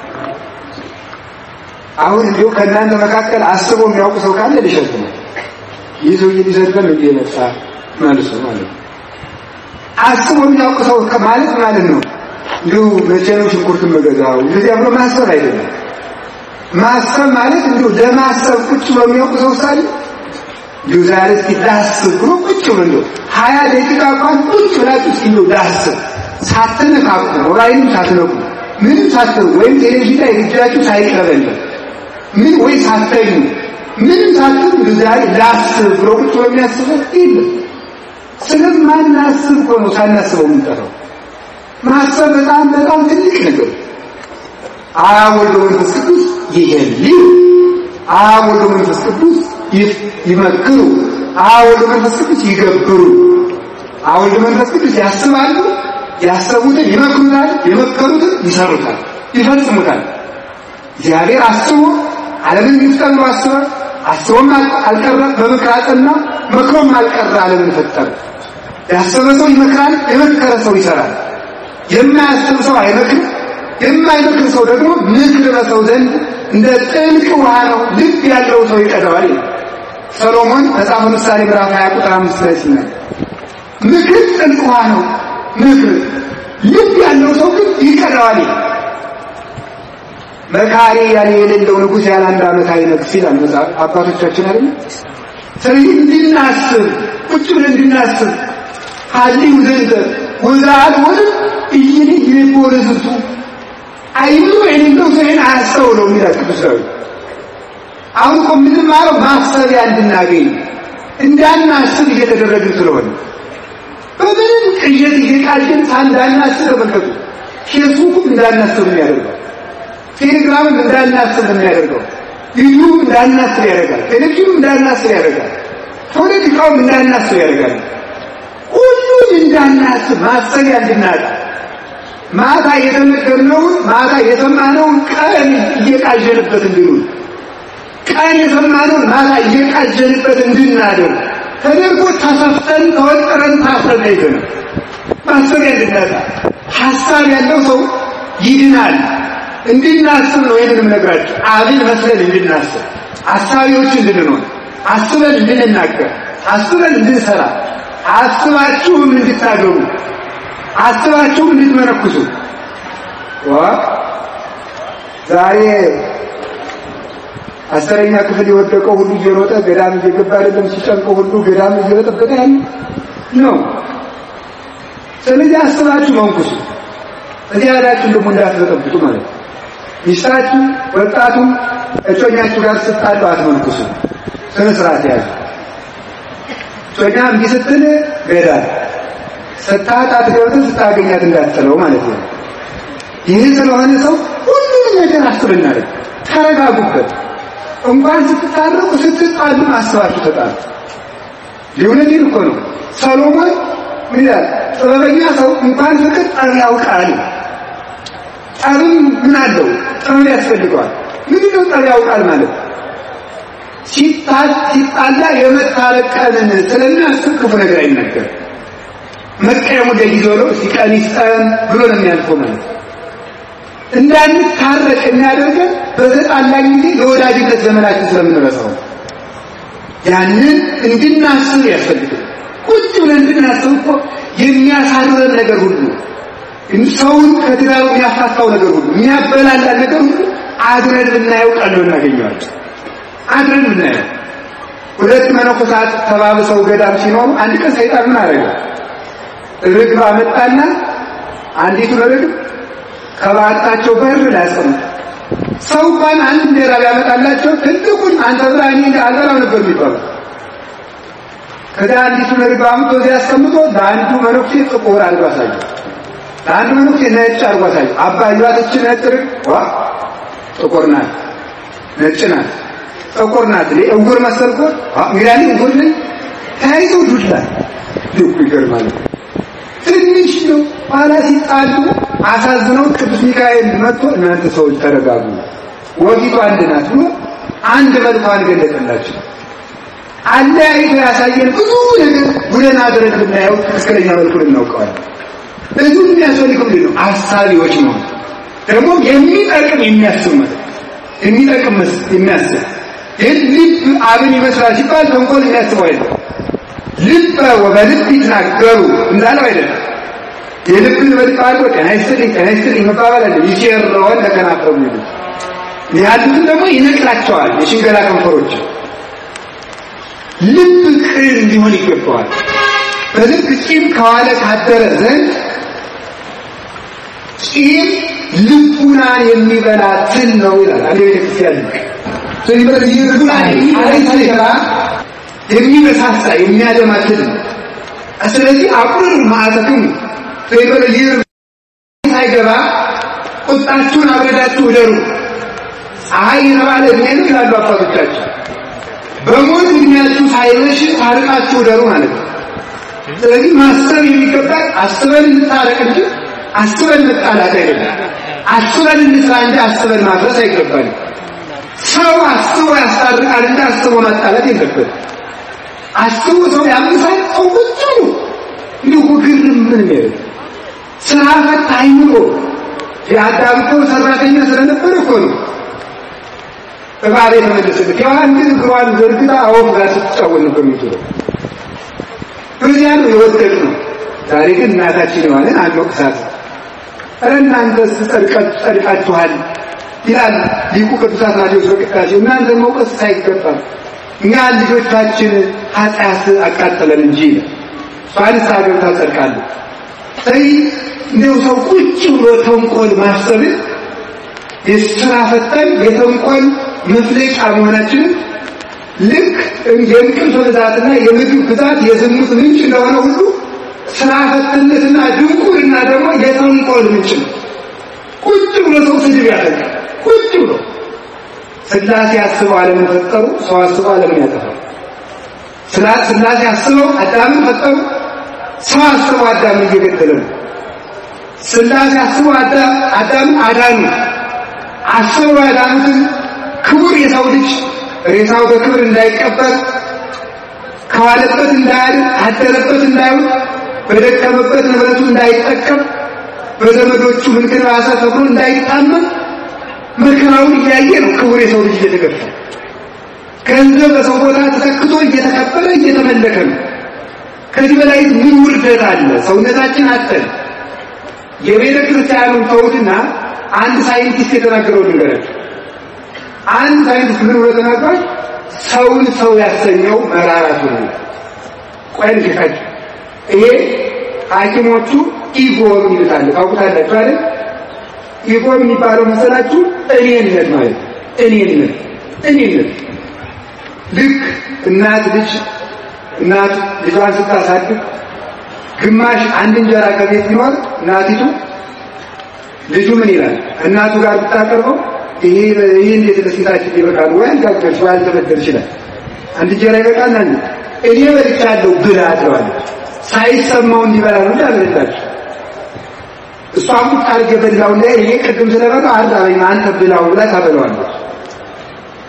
አሁን እንዲሁ ከእናንተ መካከል አስቦ የሚያውቁ ሰው ካለ ሊሸጥ ነው። ይህ ሰውዬ ሊሰድበን እንዲህ የመጣ መልሱ ማለት ነው። አስቦ የሚያውቅ ሰው ማለት ማለት ነው እንዲሁ መቼ ነው ሽንኩርት መገዛው እንደዚያ ብሎ ማሰብ አይደለም። ማሰብ ማለት እንዲሁ ለማሰብ ቁጭ ብሎ የሚያውቅ ሰው ሳለ እንዲሁ ዛሬ እስኪ ላስብ ብሎ ቁጭ ብሎ እንዲሁ ሀያ ደቂቃ እንኳን ቁጭ ብላችሁ እስኪ እንዲሁ ላስብ ሳትነካኩ ሞባይልም ሳትነኩ ምንም ሳትነኩ ወይም ቴሌቪዥን ላይ እጃችሁ ሳይቀበል ምን ወይ ሳተኙ ምንም ሳትሉ ዛሬ ላስብ ብሎ ቁጭ ብሎ የሚያስበው የለም። ስለማናስብ እኮ ነው ሳናስበው የምንጠራው። ማሰብ በጣም በጣም ትልቅ ነገር። አብ ወልድ መንፈስ ቅዱስ ይሄልዩ፣ አብ ወልድ መንፈስ ቅዱስ ይመክሩ፣ አብ ወልድ መንፈስ ቅዱስ ይገብሩ። አብ ወልድ መንፈስ ቅዱስ ያስባሉ፣ ያሰቡትን ይመክሩታል፣ የመከሩትን ይሰሩታል፣ ይፈጽሙታል። እግዚአብሔር አስቦ ዓለምን ይፍጠር ብሎ አስበ አስቦም አልቀረ በምክር አጸና፣ መክሮም አልቀረ ዓለምን ፈጠረ። ያሰበ ሰው ይመክራል፣ የመከረ ሰው ይሰራል። የማያስብ ሰው አይመክርም። የማይመክር ሰው ደግሞ ምክር በሰው ዘንድ እንደ ጥልቅ ውሃ ነው፣ ልብ ያለው ሰው ይቀደዋል። ሰሎሞን መጽሐፈ ምሳሌ ምዕራፍ 20 ቁጥር 5 ላይ ሲናገር ምክር ጥልቅ ውሃ ነው፣ ምክር ልብ ያለው ሰው ግን ይቀደዋል። መካሪ ያለ የሌለው ንጉሥ ያለ አንድ ዓመት አይነግስ ይላል መጽሐፍ አባቶቻችን አይደል? ስለዚህ እንድናስብ ቁጭ ብለን እንድናስብ ሀሊው ዘንተ ወዛል ወደ እይን ይቦረዝቱ አይኑ የሌለው ሰው ይሄን አያስተውለው የሚላል ቅዱስ ዳዊት። አሁን እኮ የምንማረው ማሰቢያ እንድናገኝ እንዳናስብ እየተደረግን ስለሆነ በምንም ቅዠት እየቃልን ሳንዳናስብ ተመልከቱ። ፌስቡክም እንዳናስብ የሚያደርገው ቴሌግራምም እንዳናስብ የሚያደርገው ዩቱብ እንዳናስብ ያደርጋል። ቴሌቪዥኑ እንዳናስብ ያደርጋል። ፖለቲካውም እንዳናስብ ያደርጋል። ሁሉም እንዳናስብ ማሰቢያ እንድናጣ ማታ የተነገርነውን ማታ የሰማነውን ቀን እየቃዠንበት እንድንውል ቀን የሰማነውን ማታ እየቃዠንበት እንድናደር ተደርጎ ተሰፍተን ተወጥረን ታስረን አይተን ማሰቢያ እንድናጣ ሀሳብ ያለው ሰው ይድናል። እንድናስብ ነው ይህንንም ነግራችሁ አብን መስለን እንድናስብ አሳቢዎች እንድንሆን አስበን እንድንናገር አስበን እንድንሰራ አስባችሁም እንድታገቡ አስባችሁም እንድትመነኩሱ ዛሬ አስረኛ ክፍል የወደቀው ሁሉ እየሮጠ ገዳም እየገባ አይደለም ሲጨንቀው ሁሉ ገዳም እየበጠበጠ ያለ ነው። ስለዚህ አስባችሁ መንኩሱ። እዚህ ያላችሁ ደግሞ እንዳትበጠብጡ ማለት ነው። ሚስታችሁ ወጣቱ እጮኛችሁ ጋር ስትጣሉ አትመንኩሱ። ስነ ስርዓት ያዙ። እጮኛ እምቢ ስትል ገዳል ስታጣት ገብተህ ስታገኛት እንዳትጥለው ማለት ነው። ይህ ስለሆነ ሰው ሁሉንም ነገር አስብናል። ተረጋጉበት። እንኳን ስትታረቁ ስትጣሉ አስባችሁ ተጣሉ። ሊሆነዲን እኮ ነው። ሰሎሞን ምን ይላል? ጥበበኛ ሰው እንኳን ፍቅር ጠብ ያውቃል። ጠብም ምን አለው? ጥበብ ያስፈልገዋል። ምንድን ነው ጠብ ያውቃል ማለት ሲጣላ የመታረቅ ቀንን ስለሚያስብ ክፉ ነገር አይናገርም። መቀየሙ ለጊዜው ነው። ሲቀን ይስጠን ብሎ ነው የሚያልፈው ማለት እንዳንታረቅ የሚያደርገን በተጣላን ጊዜ የወዳጅነት ዘመናችን ስለምንረሳው ያንን እንድናስብ ያስፈልጋል። ቁጭ ብለን እንድናስብ እኮ የሚያሳርረን ነገር ሁሉ ሰውን ከትዳሩ የሚያፋታው ነገር ሁሉ የሚያበላላን ነገር ሁሉ አድረን ብናየው ቀሎ እናገኘዋለን። አድረን ብናየው ሁለት መነኮሳት ተባብሰው ገዳም ሲኖሩ አንድ ቀን ሰይጣን ምን አደረገ? ርግብ አመጣና አንዲቱን ርግብ ከባጣቸው በር ላይ አስቀምጠ። ሰው እንኳን አንድ እንጀራ ቢያመጣላቸው ትልቁን አንተ ብላ እኔ አልበላም ነበር የሚባለው። ከዚያ አንዲቱን ርግብ አምጥቶ እዚያ አስቀምጦ ለአንዱ መነኩሴ ጥቁር አድርጎ አሳየው፣ ለአንዱ መነኩሴ ነጭ አድርጎ አሳየው። አባዩት እች ነጭ ርግብ ዋ ጥቁር ናት፣ ነጭ ናት፣ ጥቁር ናት። እውር መሰልኮ እንግዲህ እውር ነኝ ተያይዘው ዱላ ልኩ ይገርማል። ትንሽ ነው። ኋላ ሲጣሉ አሳዝነው ቅዱስ ሚካኤል መጥቶ እናንተ ሰዎች ተረጋጉ፣ ወፊቱ አንድ ናት ብሎ አንድ መልኳን ገለጠላቸው። አለያይቶ ያሳየን ብዙ ነገር ጉደን አድረን ብናየው ትክክለኛ መልኩን እናውቀዋለን። ብዙ የሚያስፈልግ ምንድን ነው? አሳቢዎች ነው። ደግሞ የሚጠቅም የሚያስብ ማለት የሚጠቅም የሚያስብ ይህን ልብ አብን ይመስላል ሲባል ተንኮል የሚያስበው አይደለም። ልበ ወበልብ ይትናገሩ እንዳለው አይደለም። የልብን በልብ አድርጎ ጤና ይስጥልኝ ጤና ይስጥልኝ መባባል አለ። ይቸረዋል ለከናፈሩ ይሉ ያሉትን ደግሞ ይነቅላቸዋል። የሽንገላ ከንፈሮች ልብ ቅን እንዲሆን ይገባዋል። በልብ ቂም ከዋለ ካደረ ዘንድ ቂም ልቡናን የሚበላ ትል ነው ይላል አንድ ቤተክርስቲያን ስለዚህ በዚህ ልቡናን የሚበላ የሚበሳሳ የሚያደማ ትል ነው። ስለዚህ አቁር ማዕተክም ፈይበለ ይር ሳይገባ ቁጣችሁን አብረዳችሁ ውደሩ። ፀሐይ የተባለ እድሜ ነው ይላሉ አባቶቻችን። በሞት እድሜያችሁ ሳይመሽ ታርቃችሁ ውደሩ ማለት ነው። ስለዚህ ማሰብ የሚገባ አስበን እንታረቅ እንጂ አስበን መጣላት አይደለም። አስበን እንስራ እንጂ አስበን ማፍረስ አይገባል። ሰው አስቦ ያስታርቃል እንጂ አስቦ ማጣላት የለበትም። አስቡ ሰው ያምሳል። ሰው ቁጭ ብሎ እንዲሁ ግርም ምን የሚያደርግ ስራ ፈት አይምሮ የአዳም እኮ ሰራተኛ ስለነበረ እኮ ነው እባብ የተመለሰበት። ሔዋን ግን እግሯን ዘርግታ አወፍ ጋር ስትጫወት ነበር የምትውለው። በዚያ ነው የወደቅ ነው። ዛሬ ግን እናታችን ሔዋንን አንወቅሳት። ኧረ እናንተስ ጸድቃችኋል ይላል ሊቁ ቅዱስ አትናቴዎስ በቅዳሴው። እናንተን መውቀስ ሳይገባም እኛ ልጆቻችን ኃጢአት አቃጠለን እንጂ እሷን ሀገር ታጸድቃለች። ስለዚህ እንደው ሰው ቁጭ ብሎ ተንኮል ማሰብን የስራ ፈጠን የተንኮል መፍለጫ መሆናችንን ልክ የእንቅልፍ ብዛትና የምግብ ብዛት የዝሙት ምንጭ እንደሆነ ሁሉ ስራ ፈትነትና ድንቁርና ደግሞ የተንኮል ምንጭ ነው። ቁጭ ብሎ ሰው ስድብ ያደርጋል። ቁጭ ብሎ ስላሴ አስበው ዓለምን ፈጠሩ። ሰው አስበው ዓለምን ያጠፋል። ስላሴ አስበው አዳምን ፈጠሩ። ሰው አስበው አዳምን እየገደለ ነው። ስላሴ አስበው አዳምን አዳኑ። አስበው ያዳኑትን ክቡር የሰው ልጅ ሬሳው በክብር እንዳይቀበር ከዋለበት እንዳያድር አደረበት እንዳይውል በደከመበት ንብረቱ እንዳይጠቀም በዘመዶቹ ምንክራሰ ተብሎ እንዳይታመን መከራውን እያየ ነው ክቡር የሰው ልጅ እየተገፋ ገንዘብ በሰው ቦታ ተተክቶ እየተከበረ እየተመለከ ነው። ከዚህ በላይ ምን ውርደት አለ? ሰውነታችን አጠን የቤተ ክርስቲያኑን ተውትና አንድ ሳይንቲስት የተናገረው ልንገራችሁ። አንድ ሳይንቲስት ምን ብሎ ተናግሯል? ሰውን ሰው ያሰኘው መራራቱ ነው። ቆይ ልካችሁ ይሄ ሐኪሞቹ ኢጎ ይሉታል። ታውቁታላችሁ አይደል? ኢጎ የሚባለው መሰላችሁ እኔነት ማለት እኔነት እኔነት ልክ እናት ልጅ እናት ልጇን ስታሳድግ ግማሽ አንድ እንጀራ ከቤት ቢኖር እናቲቱ ልጁ ምን ይላል? እናቱ ጋር ብታቀርበው ይሄ ይሄ እንዴት ለሴታችን ይበቃል ወይ ጋገርሽ ወይ አልተበደል ይችላል አንድ እንጀራ ይበቃል አንድ እኔ በልቻለሁ ብላ ትለዋለች። ሳይሰማው እንዲበላ ነው ያለላችሁ እሷም ቁጭ አድርጌ በላው ላይ እኔ ቅድም ስለበላው አራበኝ አንተ ብላው ብላ ታበላዋለች።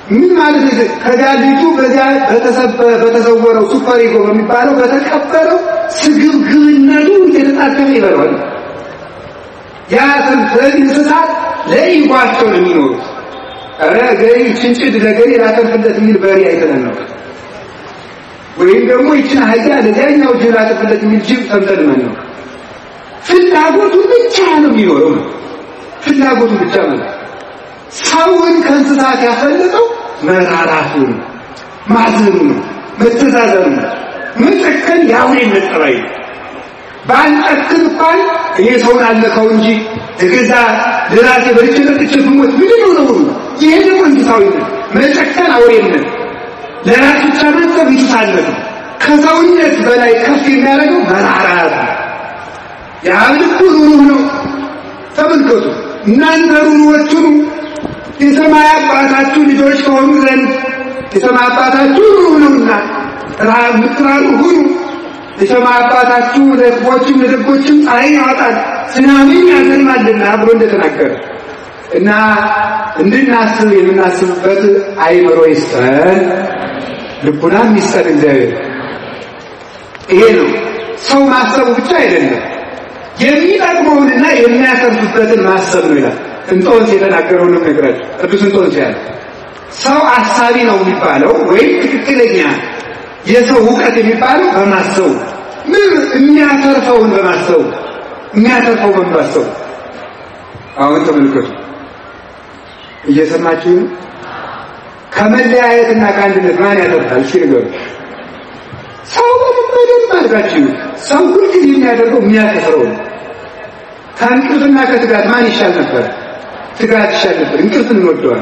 ምን ማለት ነው? ከዚያ ልጁ በዚያ በተሰወረው ሱፐር ኢጎ በሚባለው በተቀበለው ስግብግብነቱ እየተጣደፈ ይበለዋል። ያ ስለዚህ እንስሳት ለኢጓቸው ነው የሚኖሩት። ኧረ ገሪ ችንጭድ ለገሪ ላተርፍለት የሚል በሬ አይተነን ነው ወይም ደግሞ ይችን አህያ ለዚያኛው ጅብ ላተርፍለት የሚል ጅብ ተንተልመን ነው። ፍላጎቱ ብቻ ነው የሚኖረው ነው ፍላጎቱ ብቻ ማለት ሰውን ከእንስሳት ያፈለጠው መራራቱ ነው፣ ማዘኑ ነው፣ መተዛዘኑ ነው፣ መጨከን የአውሬነት ጠባይ ነው። ባንጨክን እንኳን ይሄ ሰውን አለከው እንጂ እገዛ ለራሴ በልቼ ጠጥቼ ብሞት ምንድን ነው ነው? ይሄ ደግሞ እንስሳዊነት፣ መጨከን አውሬነት፣ ለራስ ብቻ ማሰብ እንስሳነት ነው። ከሰውነት በላይ ከፍ የሚያደርገው መራራት ነው። የአብ ልቡ ሩሩህ ነው። ተመልከቱ እናንተ ሩሩዎች ሁኑ የሰማይ አባታችሁ ልጆች ከሆኑ ዘንድ የሰማይ አባታችሁ ሩሩህ ነውና ምትራሩ ሁኑ። የሰማይ አባታችሁ ለክፎችም ለደጎችም ፀሐይን ያወጣል ዝናብን ያዘንባልና ብሎ እንደተናገረ እና እንድናስብ የምናስብበት አይምሮ ይስጠን፣ ልቡናም ይስጠን እግዚአብሔር። ይሄ ነው ሰው ማሰቡ ብቻ አይደለም የሚጠቅመውንና የሚያተርፍበትን ማሰብ ነው ይላል። እንጦንስ የተናገረውን ነው ነግራችሁ ቅዱስ እንጦንስ ያለ ሰው አሳቢ ነው የሚባለው ወይም ትክክለኛ የሰው እውቀት የሚባለው በማሰቡ ምን የሚያተርፈውን በማሰቡ የሚያተርፈው በማሰቡ አሁን ተመልከቱ እየሰማችሁ ከመለያየትና ከአንድነት ማን ያተርፋል እስኪ ንገሩ ሰው በደንብ አድርጋችሁ ሰው ሁልጊዜ የሚያደርገው የሚያከስረው ነው ከእንቅልፍና ከትጋት ማን ይሻል ነበር ትጋት ይሻል ነበር እንቅልፍ እንወደዋል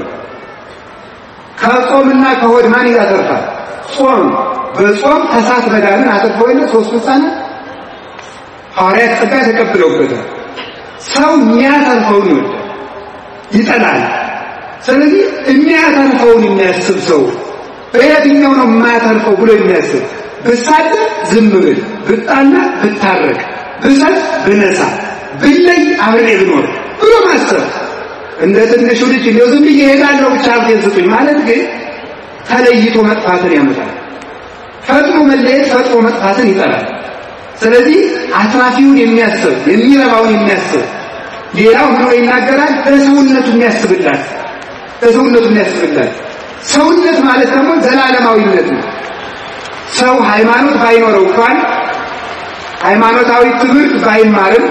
ከጾምና ከሆድ ማን ያተርፋል ጾም በጾም ከሳት መዳንን አተርፈው የለ ሶስቱ ህፃናት ሐዋርያት ጸጋ ተቀብለውበታል ሰው የሚያተርፈውን ይወዳል ይጠላል ስለዚህ የሚያተርፈውን የሚያስብ ሰው በየትኛው ነው የማያተርፈው ብሎ የሚያስብ ብሳደብ ዝም ብል ብጣላ ብታረቅ ብሰጥ ብነሳ ብለይ አብሬ ብኖር ብሎ ማሰብ እንደ ትንሹ ልጅ እንደው ዝም ብዬ እሄዳለሁ ብቻ ሀብቴን ስጡኝ ማለት ግን ተለይቶ መጥፋትን ያመጣል። ፈጥኖ መለየት ፈጥኖ መጥፋትን ይጠላል። ስለዚህ አትራፊውን የሚያስብ የሚረባውን የሚያስብ ሌላው ብሎ ይናገራል። በሰውነቱ የሚያስብላት በሰውነቱ የሚያስብላት ሰውነት ማለት ደግሞ ዘላለማዊነት ነው። ሰው ሃይማኖት ባይኖረው እንኳን ሃይማኖታዊ ትምህርት ባይማርም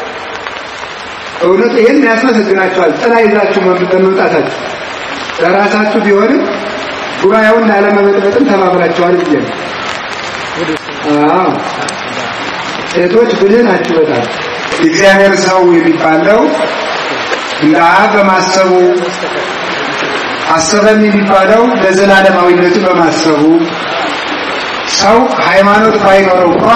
እውነት ይሄን ያስመሰግናቸዋል። ጥላ ይዛችሁ በመምጣታችሁ ለራሳችሁ ቢሆንም ጉባኤውን ላለመበጥበጥም ተባብራቸዋል ብዬ ነው። አዎ ሴቶች ብልህ ናችሁ በጣም እግዚአብሔር ሰው የሚባለው እንደ አብ በማሰቡ አሰበን የሚባለው ለዘላለማዊነቱ በማሰቡ ሰው ሃይማኖት ባይኖረው እንኳ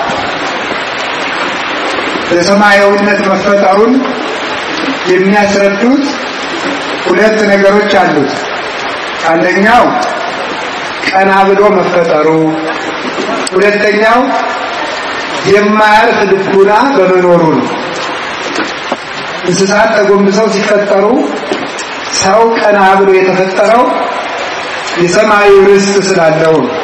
ለሰማያዊነት መፈጠሩን የሚያስረዱት ሁለት ነገሮች አሉት። አንደኛው ቀና ብሎ መፈጠሩ፣ ሁለተኛው የማያርፍ ልቡና በመኖሩ ነው። እንስሳት ተጎንብሰው ሲፈጠሩ ሰው ቀና ብሎ የተፈጠረው የሰማዩ ርስት ስላለው ነው።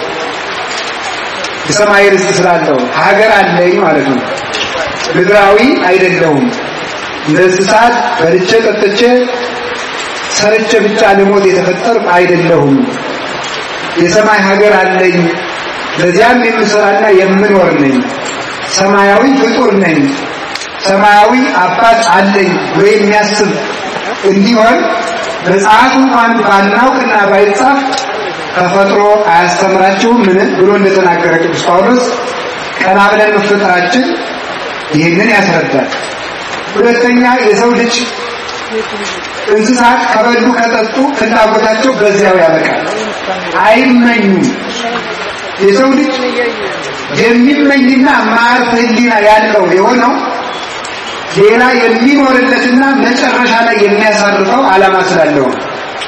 የሰማይ ርስት ስላለው ሀገር አለኝ ማለት ነው። ምድራዊ አይደለሁም። እንደ እንስሳት በልቼ ጠጥቼ ሰርቼ ብቻ ልሞት የተፈጠርኩ አይደለሁም። የሰማይ ሀገር አለኝ፣ ለዚያም የምሰራና የምኖር ነኝ። ሰማያዊ ፍጡር ነኝ። ሰማያዊ አባት አለኝ ብሎ የሚያስብ እንዲሆን መጽሐፍ እንኳን ባናውቅና ባይጻፍ ተፈጥሮ አያስተምራችሁም ምን ብሎ እንደተናገረ ቅዱስ ጳውሎስ ቀና ብለን መፈጠራችን ይህንን ያስረዳል። ሁለተኛ የሰው ልጅ እንስሳት ከበሉ ከጠጡ ፍላጎታቸው በዚያው ያበቃል፣ አይመኙም። የሰው ልጅ የሚመኝና ማያርፍ ሕሊና ያለው የሆነው ሌላ የሚኖርለትና መጨረሻ ላይ የሚያሳርፈው ዓላማ ስላለው ነው።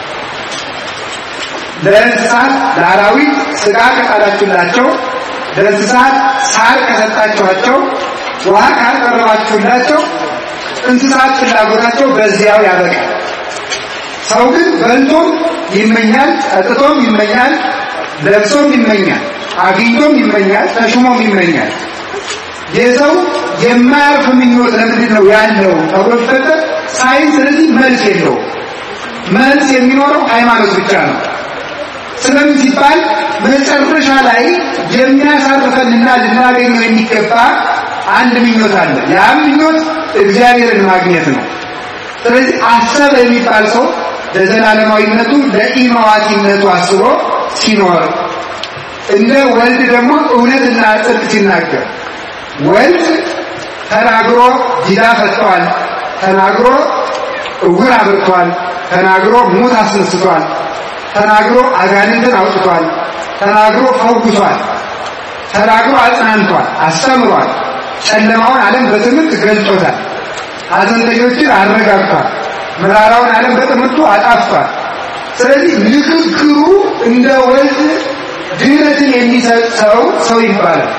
ለእንስሳት ለአራዊት ስጋ ከጣላችሁላቸው፣ ለእንስሳት ሳር ከሰጣችኋቸው፣ ውሃ ካቀረባችሁላቸው እንስሳት ፍላጎታቸው በዚያው ያበቃል። ሰው ግን በልቶም ይመኛል፣ ጠጥቶም ይመኛል፣ ለብሶም ይመኛል፣ አግኝቶም ይመኛል፣ ተሹሞም ይመኛል። የሰው የማያርፍ ምኞት ለምንድን ነው ያለው ተብሎ ሲፈጠር ሳይንስ ስለዚህ መልስ የለው። መልስ የሚኖረው ሃይማኖት ብቻ ነው። ስለምን ሲባል መጨረሻ ላይ የሚያሳርፈንና ልናገኘው የሚገባ አንድ ምኞት አለ። ያም ምኞት እግዚአብሔርን ማግኘት ነው። ስለዚህ አሰበ የሚባል ሰው ለዘላለማዊነቱ ለኢማዋቲነቱ አስቦ ሲኖር እንደ ወልድ ደግሞ እውነትና ጽድቅ ሲናገር ወልድ ተናግሮ ዲዳ ፈጥቷል፣ ተናግሮ እውር አብርቷል፣ ተናግሮ ሙት አስነስቷል፣ ተናግሮ አጋንንትን አውጥቷል፣ ተናግሮ ፈውሷል፣ ተናግሮ አጽናንቷል፣ አስተምሯል። ጨለማውን ዓለም በትምህርት ገልጦታል። ሐዘንተኞችን አረጋግቷል። መራራውን ዓለም በትምህርቱ አጣፍቷል። ስለዚህ ንግግሩ እንደ ወልድ ድህነትን የሚሰጥ ሰው ሰው ይባላል።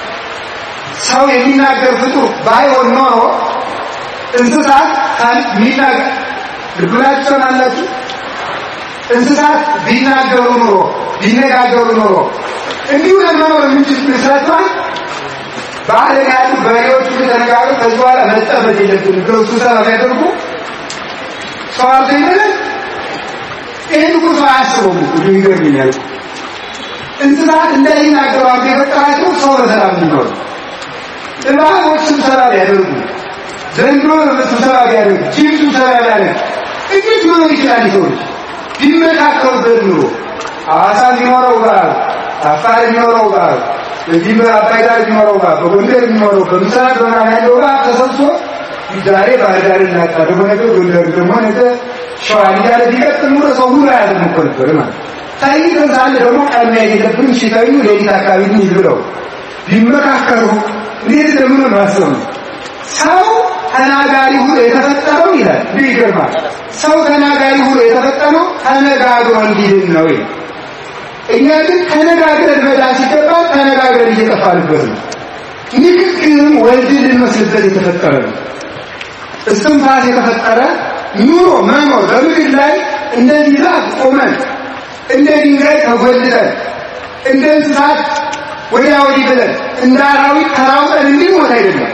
ሰው የሚናገር ፍጡር ባይሆን ኖሮ እንስሳት ሚናገር ልብላችሁ ሰማላችሁ። እንስሳት ቢናገሩ ኖሮ ቢነጋገሩ ኖሮ እንዲሁ ለመኖር የምንችል መስራቷል። በዓለም ያሉ በሬዎች ተነጋገሩ። ከዚህ በኋላ መጠበቅ የለብን ብለው ስብሰባ ቢያደርጉ ሰው አልቶ ይመለስ። ይህን እኮ ሰው አያስበውም። ይገርምኛል። እንስሳት እንዳይናገሩ አድርጎ የፈጠራቸው ሰው በሰላም እንዲኖር እባቦች ስብሰባ ቢያደርጉ ዘንዶ ስብሰባ ቢያደርጉ ጅብ ስብሰባ ቢያደርግ እንዴት መኖር ይችላል? ሰዎች ቢመካከሩበት ኑሮ ሐዋሳ የሚኖረው ጋር፣ አፋር የሚኖረው ጋር፣ እዚህ በአባይ ዳር የሚኖረው ጋር፣ በጎንደር የሚኖረው በምስራቅ በምዕራብ ያለው ጋር ተሰብስቦ ዛሬ ባህር ዳር እናጣ ደግሞ ነገር ጎንደር ደግሞ ነገ ሸዋ እያለ ቢቀጥል ኑሮ ሰው ሁሉ አያዝም እኮ ነበር ማለት ተይተን ሳለ ደግሞ ቀን መሄድ የለብንም ሲተኙ ሌሊት አካባቢ እንሂድ ብለው ቢመካከሩ እንዴት እንደምን ማሰብ ነው። ሰው ተናጋሪ ሁሉ የተፈጠረው ይላል። እንዲህ ይገርማል። ሰው ተናጋሪ ሁሉ የተፈጠረው ተነጋግሮ እንዲድን ነው ይላል። እኛ ግን ተነጋግረን መዳን ሲገባ ተነጋግረን እየጠፋንበት ነው። ንግግርም ወልድን ልንመስልበት የተፈጠረ ነው። እስትንፋስ የተፈጠረ ኑሮ መኖር በምድር ላይ እንደዚህ ዛፍ ቆመን እንደ ድንጋይ ተጎልጠን እንደ እንስሳት ወዲያ ወዲህ ብለን እንደ አራዊት ተራውጠን እንድንሞት አይደለም።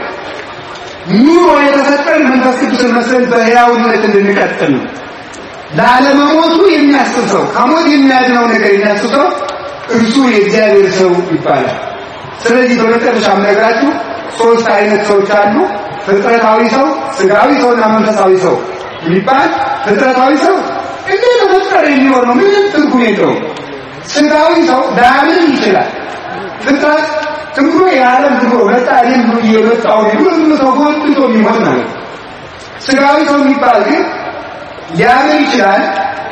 ኑሮ የተሰጠን መንፈስ ቅዱስን መስለን በሕያውነት እንድንቀጥል ነው። ላለመሞቱ የሚያስብ ሰው ከሞት የሚያድነው ነገር የሚያስብ ሰው እርሱ የእግዚአብሔር ሰው ይባላል። ስለዚህ በመጨረሻ የምነግራችሁ ሶስት አይነት ሰዎች አሉ። ፍጥረታዊ ሰው፣ ስጋዊ ሰውና መንፈሳዊ ሰው የሚባል ፍጥረታዊ ሰው እንደ ተፈጠረ የሚኖር ነው። ምንም ትርጉም የለውም። ስጋዊ ሰው ላያምን ይችላል። ፍጥረት ዝም ብሎ የዓለም ዝም ብሎ መጣ እኔም ብሎ እየመጣው ሁሉ ሰው ጎልብቶ የሚሆን ማለት ነው። ስጋዊ ሰው የሚባል ግን ሊያምን ይችላል፣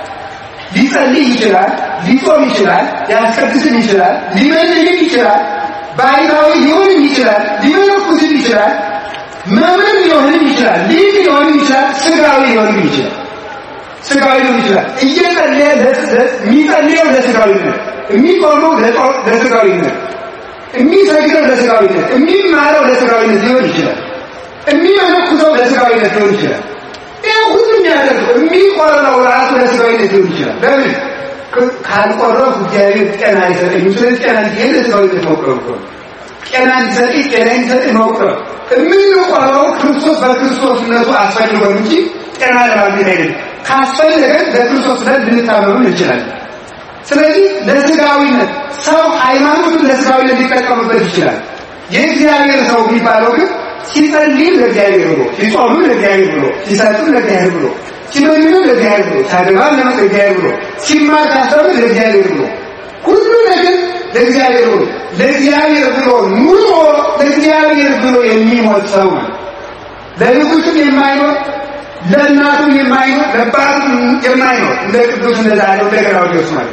ሊጸልይ ይችላል፣ ሊጾም ይችላል፣ ሊያስቀድስም ይችላል፣ ሊመልክም ይችላል፣ ባይታዊ ሊሆንም ይችላል፣ ሊመነኩስም ይችላል፣ መምህር ሊሆንም ይችላል፣ ሊቅ ሊሆንም ይችላል፣ ስጋዊ ሊሆንም ይችላል። ስጋዊ ሊሆን ይችላል። እየጸለየ የሚጸልየው ለስጋዊነት፣ የሚቆመው ለስጋዊነት፣ የሚሰግደው ለስጋዊነት፣ የሚማረው ለስጋዊነት ሊሆን ይችላል። የሚመነኩሰው ለስጋዊነት ሊሆን ይችላል። ይህ ሁሉ የሚያደርገው የሚቆርበው ራሱ ለስጋዊነት ሊሆን ይችላል። ለምን ካልቆረብኩ እግዚአብሔር ጤና አይሰጠኝም። ስለዚህ ጤና እንዲሄድ ለስጋዊነት መቁረብ ነው። ጤና እንዲሰጥ ጤና እንዲሰጥ መቁረብ የምንቆረው ክርስቶስ በክርስቶስነቱ አስፈልጎን እንጂ ጤና ለማግኘት አይደለም። ካስፈለገን ለክርስቶስ ብለን ልንታመም እንችላለን። ስለዚህ ለስጋዊነት ሰው ሃይማኖቱን ለስጋዊነት ሊጠቀምበት ይችላል። የእግዚአብሔር ሰው የሚባለው ግን ሲጸልይም ለእግዚአብሔር ብሎ፣ ሲጾምም ለእግዚአብሔር ብሎ፣ ሲሰጥም ለእግዚአብሔር ብሎ፣ ሲመኝም ለእግዚአብሔር ብሎ፣ ሲያገባም ለእግዚአብሔር ብሎ፣ ሲማር ሲያስተምር ለእግዚአብሔር ብሎ፣ ሁሉ ነገር ለእግዚአብሔር ብሎ ለእግዚአብሔር ብሎ ኑሮ ለእግዚአብሔር ብሎ የሚሞት ሰው ነው። ለንጉሥም የማይኖር ለእናቱም የማይኖር ለአባቱም የማይኖር እንደ ቅዱስ እንደዛ ያለው እንደ ገላውዴዎስ ማለት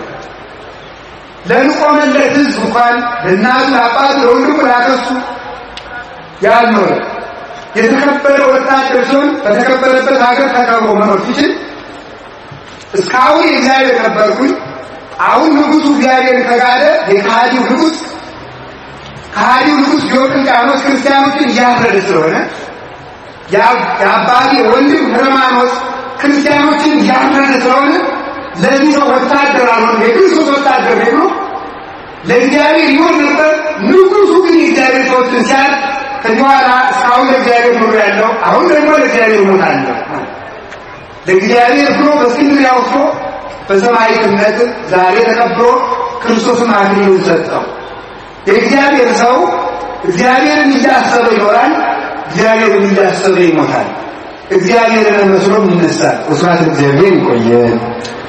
ለንቆመለት ሕዝብ እንኳን ለእናቱ ለአባቱ ለወንድሙ ላከሱ ያልኖረ የተከበረ ወታደር ሲሆን በተከበረበት ሀገር ተከብሮ መኖር ሲችል እስካሁን የእግዚአብሔር ነበርኩኝ፣ አሁን ንጉሡ እግዚአብሔር ከጋደ የከሃዲው ንጉሥ ከሃዲው ንጉሥ ዲዮቅልጥያኖስ ክርስቲያኖችን እያረደ ስለሆነ የአባቴ ወንድም ህርማኖስ ክርስቲያኖችን እያመነ ስለሆነ ለዚህ ሰው ወታደር አልሆነ የክርስቶስ ወታደር ብሎ ለእግዚአብሔር ይሆን ነበር። ንጉሱ ግን የእግዚአብሔር ሰዎችን ሲያል ከዚህ በኋላ እስካሁን ለእግዚአብሔር ኑሮ ያለው አሁን ደግሞ ለእግዚአብሔር እሞታለሁ ለእግዚአብሔር ብሎ በእስክንድርያ ወስዶ በሰማዕትነት ዛሬ ተቀብሎ ክርስቶስን አክሊሉን ሰጠው። የእግዚአብሔር ሰው እግዚአብሔርን እያሰበ ይኖራል፣ እግዚአብሔርን እያሰበ ይሞታል። እግዚአብሔርን መስሎም ይነሳል። ስብሐት ለእግዚአብሔር። ይቆየን።